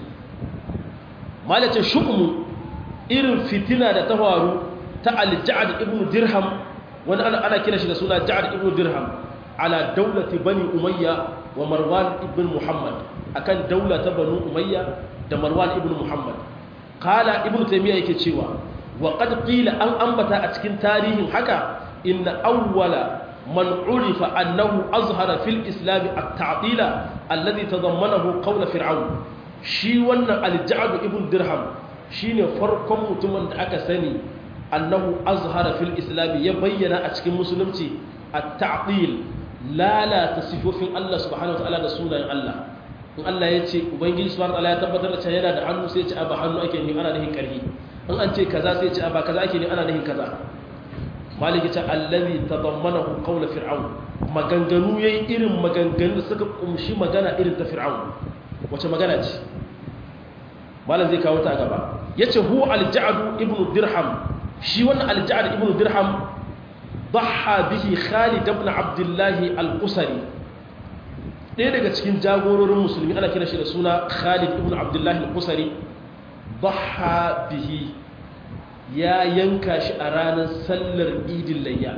malace shukumu irin fitina da ta faru ta al-ja'ad ibn dirham wani ana ana kira shi da suna ja'ad ibn dirham ala daulati bani umayya wa marwan ibn muhammad akan daula ta banu umayya da marwan ibn muhammad qala ibnu taymiya yake cewa wa qad qila an ambata a cikin tarihin haka inna awwala man urifa annahu azhara fil islam at-ta'dila alladhi tadammanahu qawl fir'aun shi wannan al-ja'd ibn dirham shine farkon mutumin da aka sani annahu azhara fil islam ya bayyana a cikin musulunci at-ta'dil lalata sifofin Allah subhanahu wataala da sunayen Allah in Allah ya ce ubangiji subhanahu wataala ya tabbatar da cewa yana da hannu sai ya ce ba hannu ake ni ana nihin karhi in an ce kaza sai ya ce ba kaza ake ni ana nihin kaza maliki ta allazi tadammanahu qawla fir'aun maganganu yayi irin maganganu da suka kumshi magana irin ta fir'aun wace magana ce malam zai kawo ta gaba yace hu al-ja'd ibn dirham shi wannan al-ja'd ibn dirham ضحى به خالد بن عبد الله القسري ɗaya daga cikin jagororin musulmi ana kira shi da suna Khalid ibn Abdullah al-Qusari dhaha bihi ya yanka shi a ranar sallar Idil Layya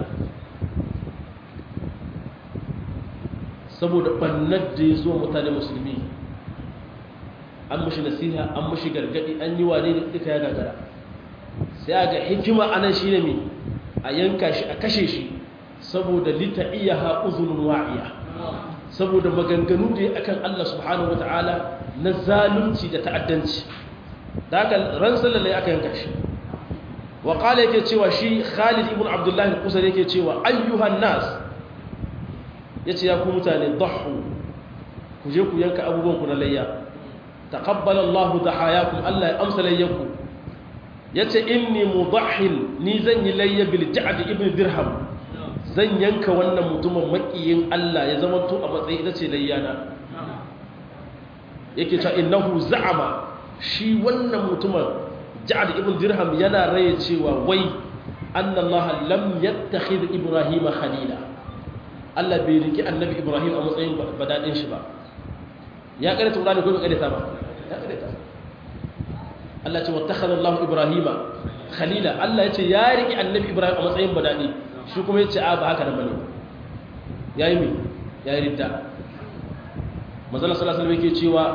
saboda bannar da ya zo mutane musulmi an mushi nasiha an mushi gargadi an yi wane da duka ya gagara sai ga hikima anan shi ne mai a yanka shi a kashe shi saboda lita iya ha'uzunin wa'iya saboda maganganu da ya akan Allah subhanahu wa ta'ala na zalunci da ta'addanci da haka ran sallalai aka yanka shi wa kala yake cewa shi khalid ibn abdullahi kusur yake cewa ayyuhan nas ya ce ya ku mutane dahu ku je ku yanka abubuwanku na layya taqabbala Allahu dahayakum Allah ya amsa layyanku ya ce inni mudahil ni zan yi layya bil ja'ad ibn dirham zan yanka wannan mutumin makiyin Allah ya zama to a matsayi ita ce layyana yake cewa innahu za'ama shi wannan mutumin ja'ad ibn dirham yana raye cewa wai anna Allah lam yattakhid ibrahima khalila Allah bai riki annabi ibrahim a matsayin badadin shi ba ya karanta Qur'ani ko bai karanta ba ya karanta Allah ce wattakhadha Allahu Ibrahima khalila Allah yace ya riki annabi Ibrahim a matsayin badadi shi kuma yace a ba haka nan bane yayi me yayi ridda manzo sallallahu alaihi wasallam yake cewa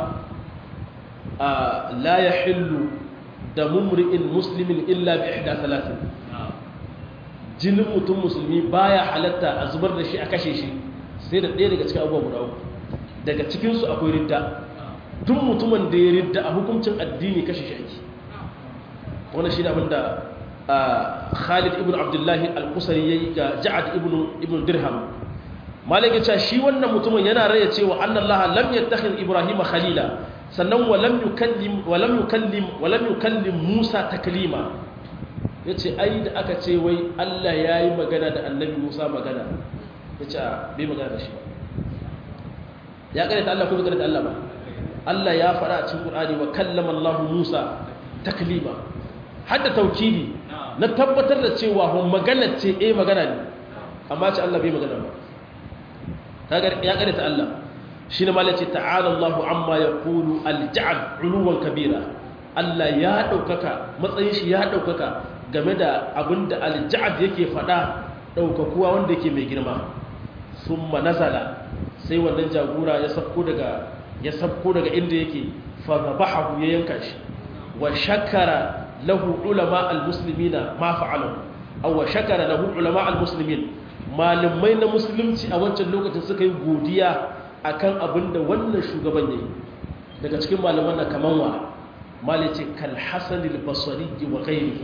la yahillu damu mri'in muslimin illa bi ihda thalathin jinin mutum musulmi baya halatta a zubar da shi a kashe shi sai da ɗaya daga cikin abubuwa guda uku daga cikinsu akwai ridda duk mutumin da ya ridda a hukuncin addini kashe shi ake wani shi ne abinda khalid ibn abdullahi al-kusari ya yi ga ja'ad ibn dirham malik ya ce shi wannan mutumin yana raya cewa annallaha lam yattakhidh ibrahima khalila sannan wa lam yukallim wa lam yukallim wa lam yukallim musa taklima yace ai da aka ce wai Allah yayi magana da annabi musa magana yace bai magana da shi ba ya kare ta Allah ko bai kare ta Allah ba Allah ya faɗa a cikin Qur'ani wa kallama Allah Musa taklima hadda taukidi na tabbatar da cewa hon magana ce eh magana ne amma ce Allah bai magana ba kaga ya kare ta Allah shine malaci ta'ala Allah amma yaqulu al-ja'd uluwan kabira Allah ya daukaka matsayin shi ya daukaka game da abinda al-ja'd yake faɗa daukakuwa wanda yake mai girma summa nazala sai wannan jagora ya safko daga ya sabko daga inda yake fadabahu ya yanka shi wa shakara lahu ulama almuslimina ma fa'alu aw wa shakara lahu ulama almuslimin malamai na musulunci a wancan lokacin suka yi godiya akan abinda wannan shugaban yayi daga cikin malaman na kaman wa malice kal hasan al-basri wa ghairihi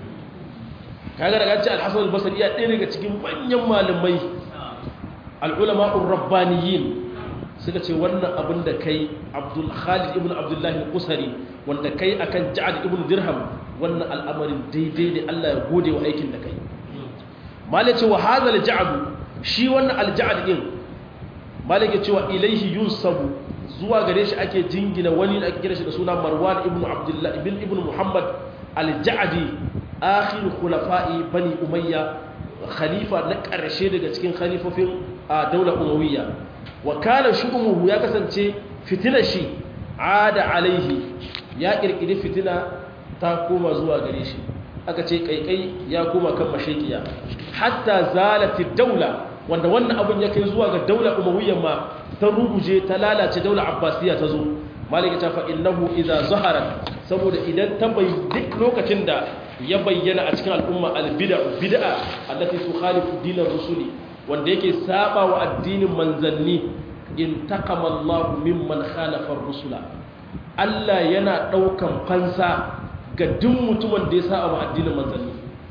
kaga daga cikin al-hasan al-basri ya ɗaya daga cikin manyan malamai al-ulama ar-rabbaniyin suka ce wannan abin da kai abdul khalid ibn abdullahi al-qusari wanda kai akan ja'ad ibn dirham wannan al'amarin daidai ne Allah ya gode wa aikin da kai malik ce wa hadha al-ja'd shi wannan al-ja'd din malik ya ce wa ilayhi yunsabu zuwa gare shi ake jingina wani da ake kira shi da suna marwan ibn abdullah ibn ibn muhammad al-ja'di akhir khulafa'i bani umayya khalifa na ƙarshe daga cikin khalifofin daular umawiyya wa kana shu'umuhu ya kasance fitina shi ada alaihi ya kirkiri fitina ta koma zuwa gare shi aka ce kaikai ya koma kan mashakiya hatta zalati daula wanda wannan abun ya kai zuwa ga daular umawiyyan ma ta ruguje ta lalace daular abbasiya ta zo malika ta fa innahu idza zaharat saboda idan ta bai duk lokacin da ya bayyana a cikin al'umma albid'a bid'a allati tukhalifu dinar rusuli wanda yake saba wa addinin manzanni in taqama Allah mimman khalafa rusula Allah yana daukan fansa ga duk mutumin da ya saba wa addinin manzanni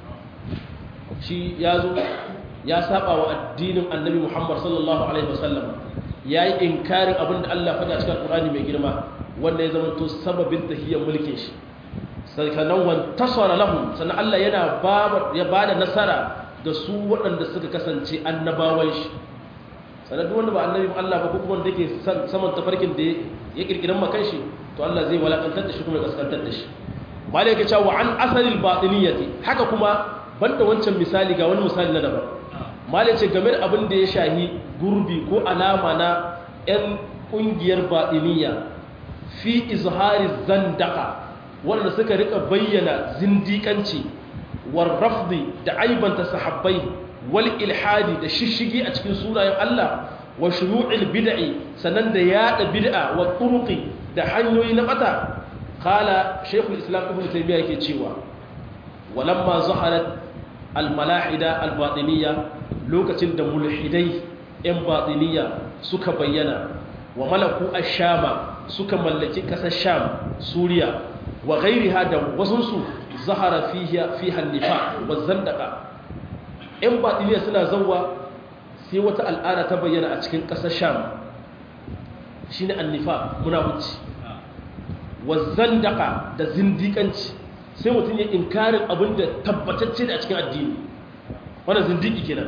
shi yazo ya saba wa addinin Annabi Muhammad sallallahu alaihi wasallam yayi inkarin abinda Allah faɗa cikin Qur'ani mai girma wanda ya zama to sababin tahiyyar mulkin shi sannan wantasara lahum sannan Allah yana ya bada nasara ga su waɗanda suka kasance annabawan shi sannan duk wanda ba annabin Allah ba ko kuma wanda yake saman tafarkin da ya kirkiran makan shi to Allah zai walakantar da shi kuma ya kaskantar da shi malai yake cewa an asalil batiniyati haka kuma banda wancan misali ga wani misali na daban malai ce game da abin da ya shahi gurbi ko alama na 'yan ƙungiyar batiniya fi izhari zandaka wanda suka rika bayyana zindikanci war rafdi da aibanta sahabbai wal ilhadi da shishigi a cikin sunayen Allah wa shuyu'il bid'i sanan da yada bid'a wa turuqi da hanyoyi na bata qala shaykhul islam ibn taymiyyah yake cewa walamma zaharat al malahida al batiniyya lokacin da mulhidai yan batiniyya suka bayyana wa malaku ash-shama suka mallaki kasar sham suriya wa ghairiha da wasunsu zahara fiha fiha nifa wa zandaka in batiniya suna zawwa sai wata al'ada ta bayyana a cikin kasar sham shine annifa munafici wa zandaka da zindikanci sai mutum ya inkarin abin da tabbatacce da a cikin addini wannan zindiki kenan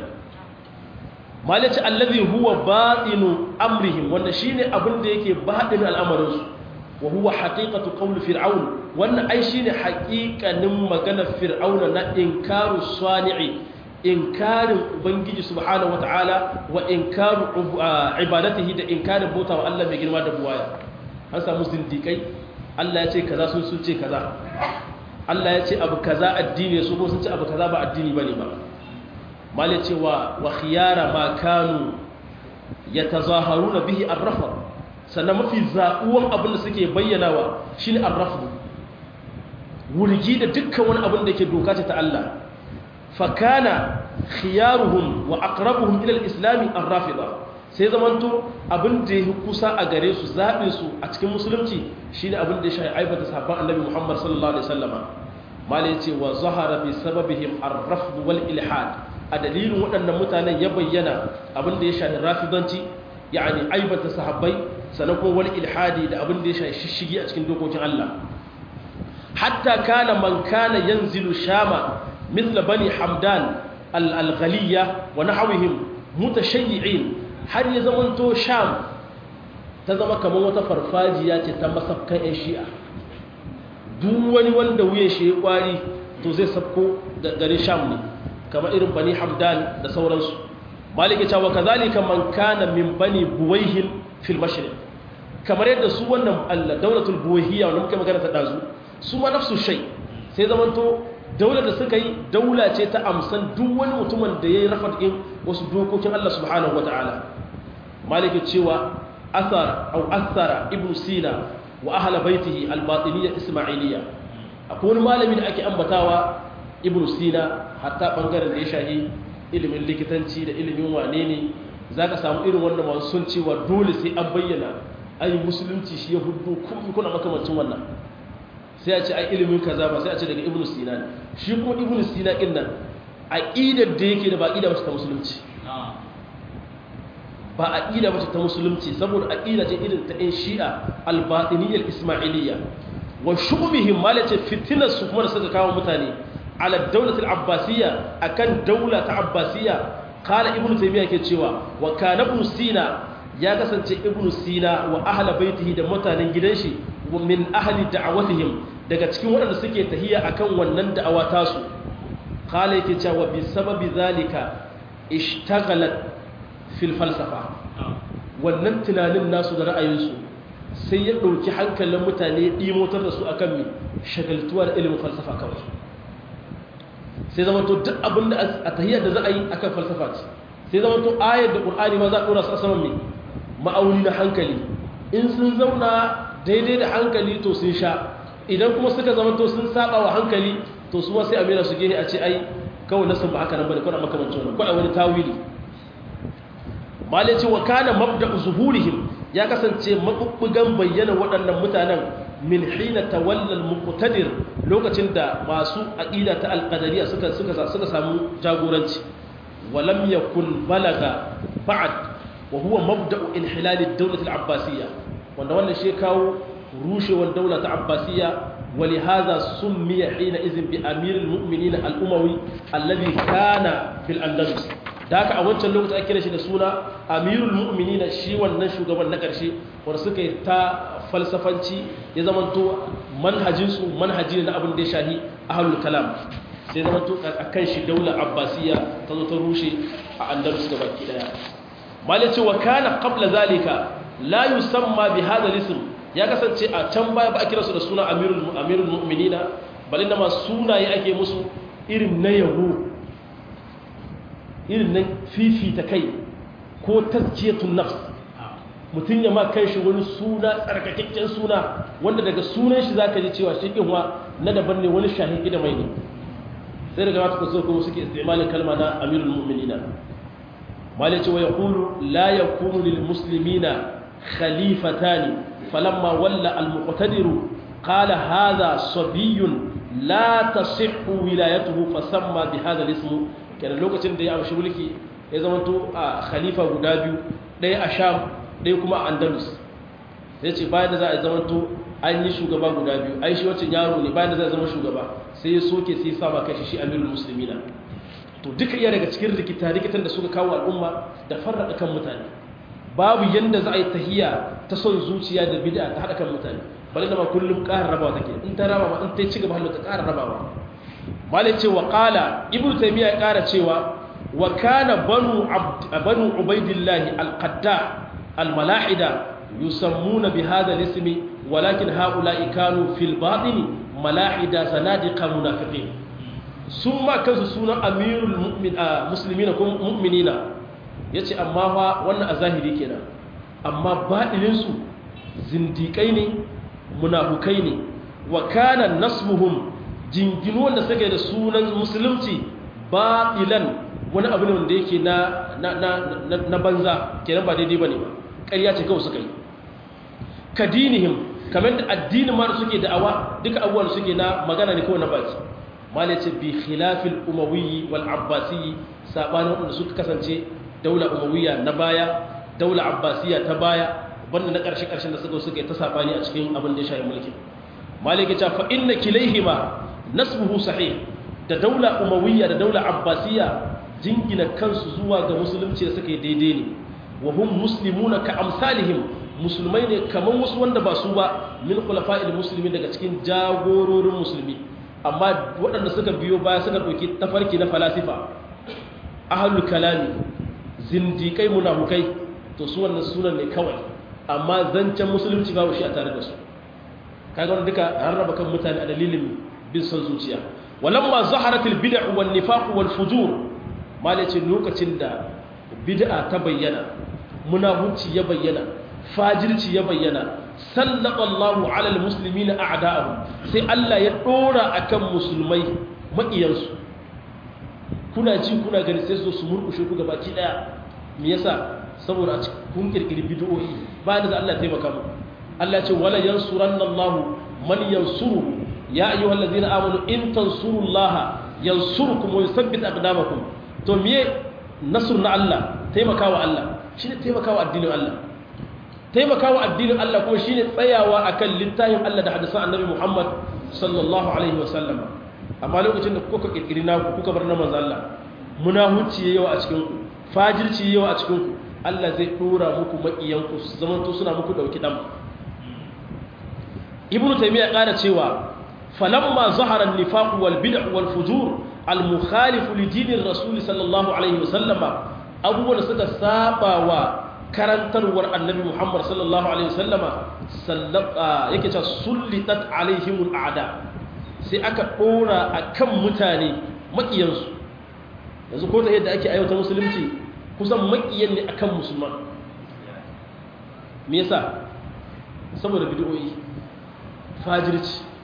malaci allazi huwa batinu amrihim wanda shine abin da yake baɗin al'amarin su wa huwa haqiqatu qawl fir'aun wannan ai shine haqiqanin maganar fir'auna na inkaru sani'i inkarin ubangiji subhanahu wataala wa inkaru ibadatihi da inkarin bauta wa Allah mai girma da buwaya an samu zindikai Allah ya ce kaza sun sun ce kaza Allah ya ce abu kaza addini su ko sun ce abu kaza ba addini bane ba mali cewa wa khiyara ma kanu yatazaharuna bihi ar-rafd sannan mafi zaɓuwan abin da suke bayyanawa shine ar-rafd wurgi da dukkan wani abin da yake doka ta Allah fa kana khiyaruhum wa aqrabuhum ila al-islam ar-rafida sai zamanto abin da yake kusa a gare su zaɓin su a cikin musulunci shine abin da ya shafi aibata sahabban annabi Muhammad sallallahu alaihi wasallama malai ce wa zahara bi sababihim ar-rafd wal ilhad a dalilin waɗannan mutanen ya bayyana abin da ya shafi rafidanci yani aibata sahabbai sannan kuma wani ilhadi da abin da ya shafi shishigi a cikin dokokin Allah hatta kana man kana yanzilu shama mithla bani hamdan al-ghaliya wa nahwihim mutashayyi'in har ya zamanto sham ta zama kamar wata farfajiya ce ta masafkan yan shi'a duk wani wanda wuya shi ya kwari to zai sabko da garin sham ne kamar irin bani hamdan da sauransu maliki cewa kazalika man kana min bani buwayhin fil mashriq kamar yadda su wannan Allah daulatul buwayhiya wanda muke magana ta dazu su ma nafsu shay sai zamanto daular da suka yi daula ce ta amsan duk wani mutumin da yayi rafat din wasu dokokin Allah subhanahu wataala maliki cewa athar au athara ibnu sina wa ahla baitihi al-batiniyya isma'iliyya akwai wani malami da ake ambatawa ibnu sina hatta bangaren da ya shahi ilimin likitanci da ilimin wane ne za ka samu irin wannan masu sun cewa dole sai an bayyana ai musulunci shi ya hudu kuma kuna makamancin wannan sai a ce ai ilimin kaza ba sai a ce daga ibnu sina ne shi kuma ibnu sina din nan aqidar da yake da ba aqida bace ta musulunci ba aqida bace ta musulunci saboda aqida ce irin ta ɗan shi'a al-batiniyya al-ismailiyya wa shubihim malace fitinar su kuma da suka kawo mutane على الدولة العباسية أكن دولة عباسية قال ابن تيمية كتشوا وكان ابن سينا يا كسنت ابن سينا وأهل بيته da mutanen gidanshi min ahli da'awatihim daga cikin waɗanda suke tahiya akan wannan da'awa tasu qala yake cewa bi sababi zalika ishtaghalat fil falsafa wannan tunanin nasu da ra'ayinsu sai ya ɗauki hankalin mutane ɗimotar da su akan mi shagaltuwa da ilimin falsafa kawai sai zama to duk abin da a tahiyar da za a yi akan falsafa ce sai zama to ayar da ƙur'ani ma za a ɗora su a saman mai ma'auni na hankali in sun zauna daidai da hankali to sun sha idan kuma suka zamanto sun saba wa hankali to su ma sai amira su gehe a ce ai kawai nasin ba haka nan bane kuna makamancin wannan kuna wani tawili malai ce wa kana mabda'u zuhurihim ya kasance mabubbugan bayyana waɗannan mutanen min hina tawalla al-muqtadir lokacin da masu aqida ta al-qadariyya suka suka suka samu jagoranci walam yakun balaga ba'd wa huwa mabda'u inhilal ad-dawlah al-abbasiyya wanda wannan shi kawo rushewar daula ta abbasiyya ولهذا سمي حينئذ بأمير المؤمنين الأموي الذي كان في الأندلس ذاك a wancan lokaci ake kira shi da suna amirul mu'minina shi wannan shugaban na ƙarshe wanda suka yi ta falsafanci ya zamanto manhajinsu manhaji na abin da ya shahi ahlul kalam sai zamanto akan shi daular abbasiya ta zo ta rushe a andalus gaba ki daya malai ce wa kana qabla zalika la yusamma bi hadha al-ism ya kasance a can baya ba a kira su da suna amirul mu'minina balin da ma sunaye ake musu irin na yabo irin na fifita kai ko tazkiyatun nafs mutum ya ma kai shi wani suna tsarkakakken suna wanda daga sunan shi zaka ji cewa shi kinwa na daban ne wani shahin da mai ne sai daga mata kusa kuma suke istimalin kalma na amirul mu'minina malai ce wa yaqulu la yakunu lil muslimina khalifatani فلما ولى المقتدر قال هذا صبي لا تصح ولايته فسمى بهذا الاسم كان lokacin da ya amshi mulki ya zamanto a khalifa guda biyu ɗaya a sham ɗaya kuma a andalus sai ce bayan da za a zamanto an yi shugaba guda biyu ai shi wancan yaro ne bayan da za a zama shugaba sai ya soke sai ya saba kashi shi amirul muslimina to duka iya daga cikin rikita rikitan da suka kawo al'umma da farraka kan mutane babu yanda za a yi tahiya ta son zuciya da bid'a ta haɗa kan mutane bari da ma kullum ƙara rabawa take in ta raba ma in ta ci gaba halin ta ƙara rabawa malai ce wa qala ibnu taymiya ya ƙara cewa wa kana banu abd banu ubaidillah al-qadda al-malahida yusammuna bi hadha al-ism walakin haula'i kanu fil batin malahida sanadiqa munafiqin summa kansu sunan amirul mu'min muslimina ko mu'minina ya ce amma fa wannan a zahiri kenan amma baɗininsu zindiƙai ne munafukai ne wa kana nasmuhum jinginu wanda suka da sunan musulunci baɗilan wani abu ne wanda yake na banza kenan ba daidai ba ne ba ƙarya ce kawai suka yi kadinihim kamar da addinin ma da suke da'awa duka abubuwan suke na magana ne kawai na baki mala ce bi khilafil umawiyyi wal abbasiyyi sabanin wanda suka kasance daula umawiyya na baya daula abbasiyya ta baya banda na ƙarshe ƙarshen da suka suka ta sabani a cikin abin da ya shafi mulki maliki ta fa inna kilaihima nasbuhu sahih da daula umawiyya da daula abbasiyya jingina kansu zuwa ga musulunci da suka yi daidai ne wa hum muslimuna ka amsalihim musulmai ne kamar wasu wanda ba su ba min khulafa'il muslimin daga cikin jagororin musulmi amma waɗanda suka biyo baya suka ɗauki tafarki na falasifa ahlul kalami zindikai munafukai to su wannan sunan ne kawai amma zancen musulunci babu shi a tare da su kaga wannan duka rarraba kan mutane a dalilin bin son zuciya walamma zaharatil bid'ah wan nifaq wal fujur malace lokacin da bid'a ta bayyana munafunci ya bayyana fajirci ya bayyana sallallahu ala almuslimina a'da'ahum sai Allah ya dora akan musulmai makiyansu kuna ji kuna gani sai su murkushe ku gabaki daya me yasa saboda a kun kirkiri bid'o'i ba da Allah taimaka mu Allah ce wala yansuranna Allah man yansuru ya ayyuhallazina amanu in tansurullaha yansurkum wa yuthabbit aqdamakum to me nasr na Allah taimakawa Allah shine taimakawa addinin Allah taimakawa addinin Allah kuma shine tsayawa akan littafin Allah da hadisan Annabi Muhammad sallallahu alaihi wasallam amma lokacin da kuka kirkiri na kuka bar na manzo Allah munahuci yawa a cikin ku fajirci yawa a cikin ku Allah zai dora muku makiyan ku zaman to suna muku dauki dam Ibn Taymiyyah ƙara cewa falamma zahara an-nifaq wal bid'ah wal fujur al mukhalif li dinir rasul sallallahu alaihi wasallam abubuwan suka saba wa karantarwar annabi Muhammad sallallahu alaihi wasallama sallata yake cewa sullitat alaihimul a'da sai aka dora akan mutane makiyansu yanzu ko ta yadda ake aiwata musulunci kusan makiyan ne akan musulman me yasa saboda bid'o'i fajirci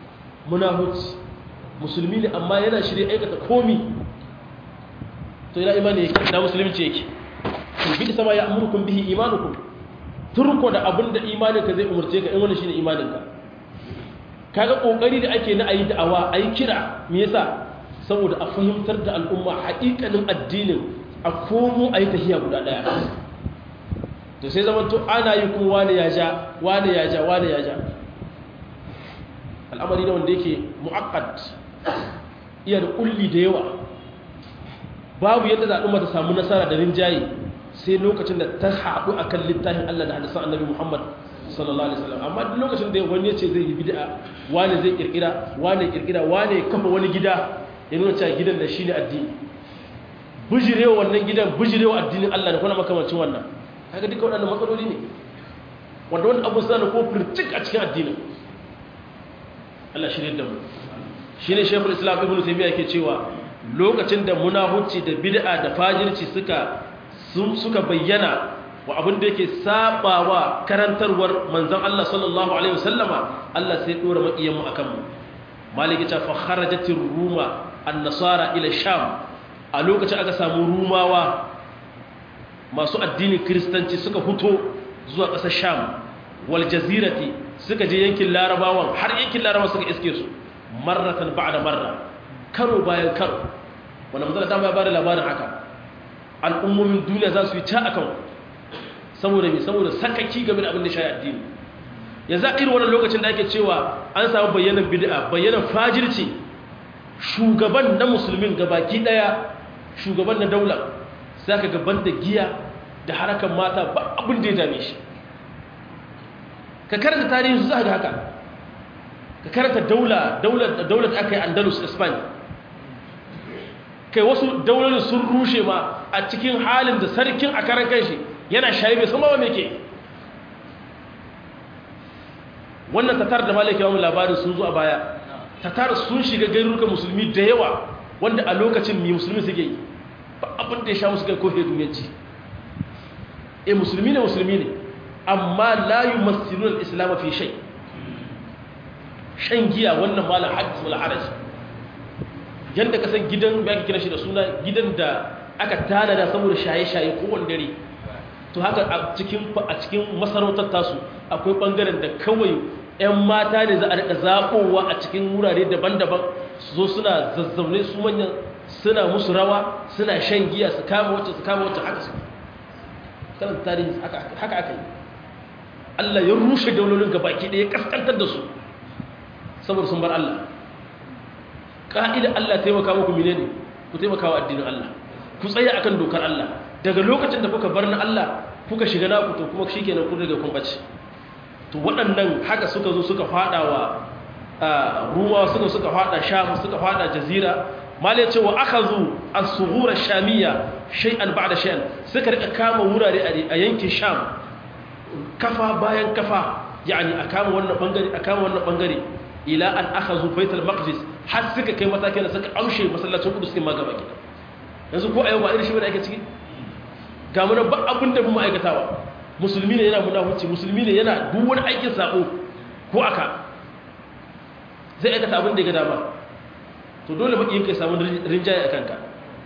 munafici musulmi ne amma yana shirye aikata komi to ina imani yake na musulunci yake bi sama ya amurukum bihi imanukum turko da abinda imaninka zai umurce ka in wannan shine imaninka kaga kokari da ake na ayi da'awa ayi kira me yasa saboda a fahimtar da al'umma haƙiƙanin addinin a komo ayi tahiya guda daya to sai zaman to ana yi kuma wani ya ja wani ya ja wani ya ja al'amari ne wanda yake mu'akkad iya da kulli da yawa babu yadda za al'umma ta samu nasara da rinjaye sai lokacin da ta haɗu akan littafin Allah da hadisan annabi Muhammad sallallahu alaihi wasallam amma duk lokacin da wani yace zai yi bid'a wani zai kirkira wani kirkira wani kafa wani gida ya nuna cewa gidan da shine addini bujirewa wannan gidan bujirewa addinin Allah da kuma makamancin wannan kaga duka waɗannan matsaloli ne wanda wani abu suna da ko firtik a cikin addinin Allah shirye da mu shine Sheikhul Islam Ibn Taymiyyah yake cewa lokacin da munafici da bid'a da fajirci suka suka bayyana wa abin da yake sabawa karantarwar manzon Allah sallallahu alaihi wasallama Allah sai dora makiyan mu akan mu maliki ta fa kharajatir ruma an-nasara ila sham a lokacin aka samu rumawa masu addinin kristanci suka fito zuwa ƙasar sham wal jazirati suka je yankin larabawan har yankin larabawa suka iske su marratan ba'da marra karo bayan karo wanda manzon ta ba da labarin haka al'ummomin duniya za su yi ta akan saboda mai saboda sakaki game da abin da shayi addini yanzu a irin wannan lokacin da ake cewa an samu bayyanan bid'a bayyanan fajirci shugaban na musulmin gabaki daya shugaban na daula sai ka gaban da giya da harakan mata ba abin da ya dame shi ka karanta tarihin su za ga haka ka karanta daula daular da aka yi andalus spain kai wasu daularin sun rushe ma a cikin halin da sarkin a karan kanshi yana shayi bai sama wa mai ke wannan tatar da malaki yawon labarin sun zo a baya tatar sun shiga garurukan musulmi da yawa wanda a lokacin mai musulmi suke yi ba abin da ya sha musu kai kofe duniyanci e musulmi ne musulmi ne amma layu masirun islam fi shai shan giya wannan malam hadis wal haraj yanda ka san gidan ya kira shi da suna gidan da aka tanada saboda shaye-shaye kowane dare to haka a cikin a cikin masarautar tasu akwai bangaren da kawai 'yan mata ne za a rika zaɓowa a cikin wurare daban-daban su zo suna zazzaune su manyan suna musu rawa suna shan giya su kama wacce su kama wacce haka su kanan tarihi haka aka yi Allah ya rushe daulolin gabaki ɗaya kaskantar da su saboda sun bar Allah ƙa'ida Allah taimaka muku mine ne ku taimaka wa addinin Allah ku tsaya akan dokar Allah daga lokacin da kuka bar na Allah kuka shiga naku to kuma shi kenan kun riga kun ɓace to waɗannan haka suka zo suka fada wa ruwa suka suka fada sham suka fada jazira malai ce wa aka zo as-sughura shamiyya shay'an ba'da shay'an suka rika kama wurare a yankin sham kafa bayan kafa yani a kama wannan bangare a kama wannan bangare ila an akhazu baitul maqdis har suka kai matakin da suka amshe masallacin kudus din ma gaba gida yanzu ko a yau ba irin shi bane ake ciki ga mu ba abin da mu aikatawa musulmi ne yana munafuci musulmi ne yana duk wani aikin sako ko aka zai aikata abin da ya ga dama to dole makiyin kai samu rinjaye a kanka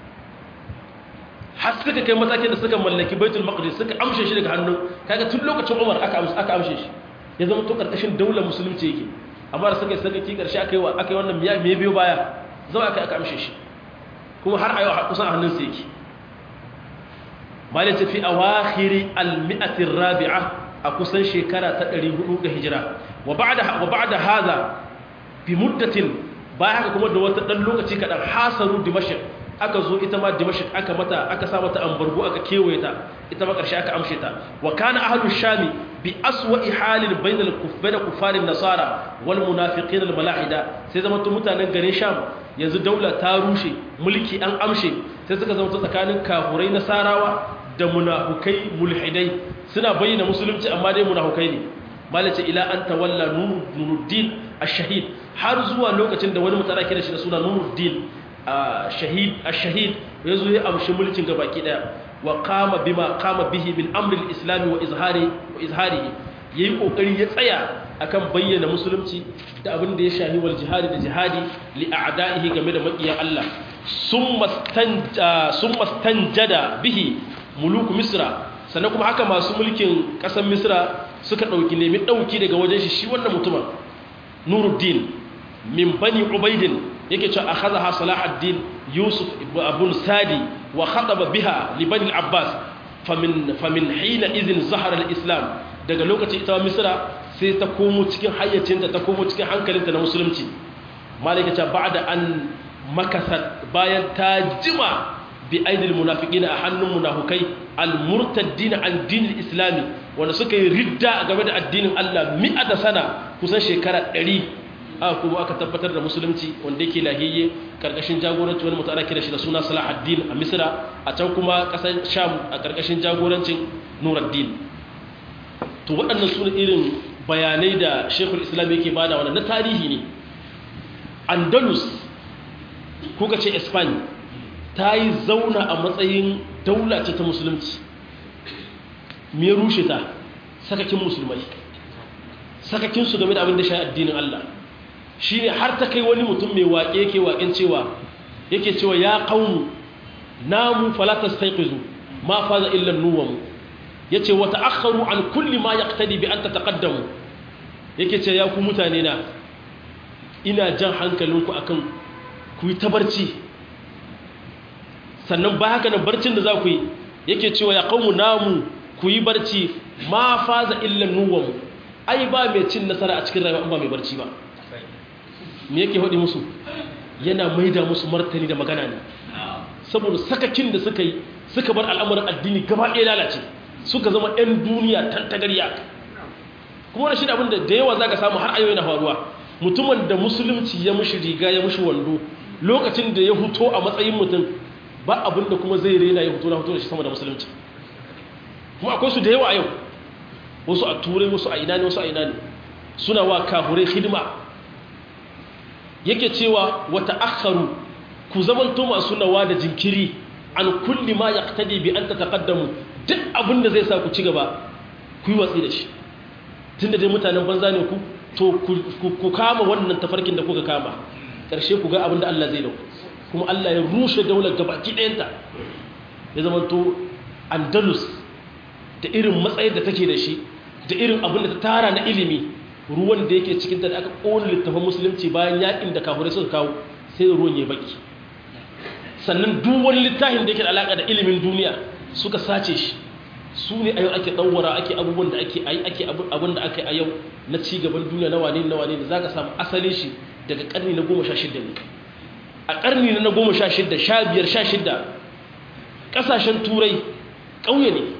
har suka kai matakin da suka mallaki baitul maqdis suka amshe shi daga hannun kaga tun lokacin Umar aka aka amshe shi ya zama to karkashin daular musulunci yake amma da suka saka ki karshe aka yi wa aka yi wannan miya me biyo baya zama aka aka amshe shi kuma har a yau kusan a hannun sa yake malin tafi a wahiri almi'atin rabi'a a kusan shekara ta 400 ga hijira wa ba'da haza bi muddatin ba haka kuma da wata dan lokaci kadan hasaru dimashq aka zo ita ma dimashq aka mata aka sa mata ambargo aka kewaye ta ita ma karshe aka amshe ta wa kana ahlus shami bi aswa'i halin bainal kuffar kufarin nasara wal munafiqin al malahida sai zama mutanen garin sham yanzu daula ta rushe mulki an amshe sai suka zama tsakanin kafurai nasarawa da munafukai mulhidai suna bayyana musulunci amma dai munafukai ne malace ila an tawalla nuruddin ash-shahid har zuwa lokacin da wani mutara kira shi da suna nuruddin shahid ash-shahid yazo ya amshi mulkin gabaki daya wa qama bima qama bihi min amri al-islam wa izhari wa izharihi yayi kokari ya tsaya akan bayyana musulunci da abin da ya shahi wal jihadi da jihadi li a'da'ihi game da makiyan Allah sun mastanjada bihi muluku misra sannan kuma haka masu mulkin ƙasar misra suka ɗauki nemi ɗauki daga wajen shi shi wannan mutumin nuruddin min bani ubaidin yake cewa akhadha ha salahuddin yusuf abun sadi wa khataba biha li bani abbas famin famin hina idhin zahara al-islam daga lokaci ita misra sai ta komo cikin hayyacinta ta komo cikin hankalinta na musulunci malaka ta ba'da an makasat bayan ta jima bi aidil munafiqina a hannun munafukai al-murtaddina an dinil islami wanda suka yi ridda game da addinin Allah mi'ata sana kusan shekara 100 aka kuma aka tabbatar da musulunci wanda yake lahiyye karkashin jagoranci wani mutum ana kira shi da suna Salahuddin a Misra a can kuma kasar Sham a karkashin jagorancin Nuruddin to waɗannan su irin bayanai da Sheikhul Islam yake bada wannan na tarihi ne Andalus kuka ce Spain ta yi zauna a matsayin daula ce ta musulunci me rushe ta sakakin musulmai sakakinsu game da abin da shi addinin Allah shi ne har ta kai wani mutum mai waƙe yake waƙen cewa yake cewa ya ƙaunu namu falatas taiƙizu ma faza illan nuwanmu ya ce wata akharu an kulli ma ya bi an ta taƙaddamu yake ce ya ku mutane na ina jan hankalinku akan ku yi ta barci sannan ba haka nan barcin da za ku yi yake cewa ya kawo namu ku yi barci ma faza illan nuwanmu ai ba mai cin nasara a cikin rayuwa ba mai barci ba me yake haɗe musu yana maida musu martani da magana ne saboda sakakin da suka yi suka bar al'amuran addini gaba ɗaya lalace suka zama 'yan duniya tantagariya kuma wani shi da abin da da yawa za ka samu har ayoyi na faruwa mutumin da musulunci ya mushi riga ya mushi wando lokacin da ya huto a matsayin mutum ba abin da kuma zai rena ya huto na huto da shi sama da musulunci kuma akwai su da yawa a yau wasu a turai wasu a ina ne wasu a ina ne suna wa kafurai hidima yake cewa wata akharu ku zamanto masu nawa da jinkiri an kulli ma yaqtadi bi an tataqaddamu duk abin da zai sa ku ci gaba ku yi watsi da shi tunda dai mutanen banza ne ku to ku kama wannan tafarkin da kuka kama ƙarshe ku ga abin da Allah zai dauku kuma Allah ya rushe daular gabaki ɗayanta ya zamanto andalus da irin matsayin da take da shi da irin abin da ta tara na ilimi ruwan da yake cikinta da aka ƙone littafin musulunci bayan yakin da kafurai suka kawo sai ruwan ya baki sannan duk wani littafin da yake da alaƙa da ilimin duniya suka sace shi su ne a yau ake ɗauwara ake abubuwan da ake yi ake abin da aka yi a yau na cigaban duniya na wane na wane da za ka samu asalin shi daga ƙarni na goma sha shidda ne a ƙarni na goma sha shidda sha biyar sha shidda ƙasashen turai ƙauye ne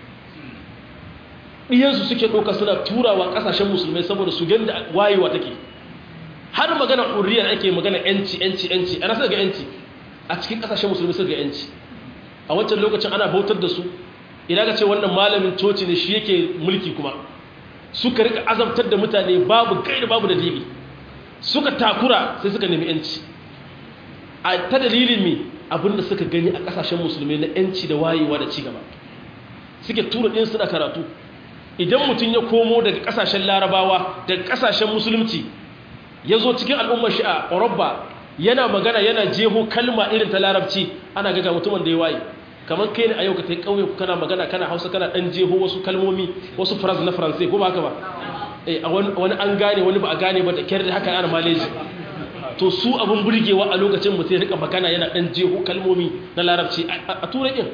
ɗiyansu suke ɗauka suna turawa ƙasashen musulmai saboda su ganda wayewa take har magana ƙuriyar ake magana yanci yanci yanci ana suka ga yanci a cikin ƙasashen musulmai suka ga yanci a wancan lokacin ana bautar da su idan ka ce wannan malamin coci ne shi yake mulki kuma suka rika azabtar da mutane babu gaida babu dalili suka takura sai suka nemi yanci a ta dalilin mi abinda suka gani a ƙasashen musulmai na yanci da wayewa da cigaba suke tura ɗin suna karatu idan mutum ya komo daga kasashen larabawa daga kasashen musulunci ya zo cikin al'ummar shi a ƙorobba yana magana yana jeho kalma irin ta larabci ana gaga mutumin da ya waye kamar kai ne a yau ka tai ƙauye kana magana kana hausa kana ɗan jeho wasu kalmomi wasu faras na faransai ko ba haka ba wani an gane wani ba a gane ba da kyar da haka ana maleji to su abin burgewa a lokacin mutum ya rika magana yana ɗan jeho kalmomi na larabci a turai ɗin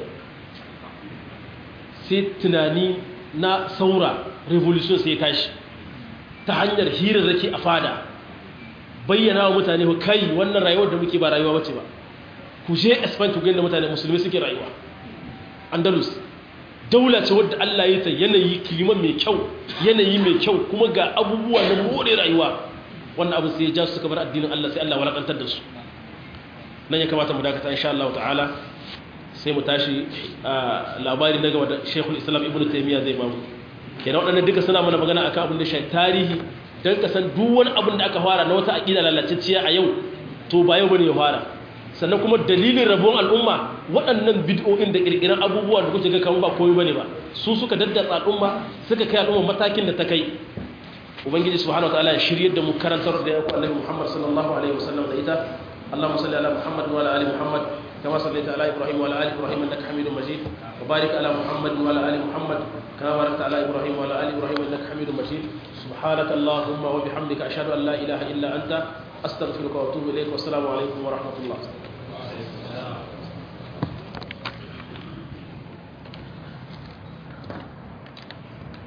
sai tunani na saura revolution sai tashi ta hanyar hirarraki a fada bayyana wa mutane ku kai wannan rayuwar da muke ba rayuwa bace ba ku je Spain ku ga da mutane musulmi suke rayuwa Andalus daula ce wadda Allah ya ta yanayi kiliman mai kyau yanayi mai kyau kuma ga abubuwa na more rayuwa wannan abu sai ya ja su suka bar addinin Allah sai Allah walakantar da su nan ya kamata mu dakata insha Allah ta'ala sai mu tashi labari na gaba da shekul islam ibn taimiyya zai bamu kenan waɗannan duka suna mana magana akan abin da shi tarihi don ka san duk wani abin da aka fara na wata aƙida lalaciciya a yau to ba yau bane ya fara sannan kuma dalilin rabuwar al'umma waɗannan bid'o'in da ƙirƙirar abubuwa da kuke ga kan ba komai bane ba su suka daddatsa al'umma suka kai al'umma matakin da ta kai ubangiji subhanahu wataala ya shiryar da mu karantar da ya ku annabi Muhammad sallallahu alaihi wasallam da ita اللهم صل على محمد وعلى ال محمد كما صليت على ابراهيم وعلى ال ابراهيم انك حميد مجيد وبارك على محمد وعلى ال محمد كما باركت على ابراهيم وعلى ال ابراهيم انك حميد مجيد سبحانك اللهم وبحمدك اشهد ان لا اله الا انت استغفرك واتوب اليك والسلام عليكم ورحمه الله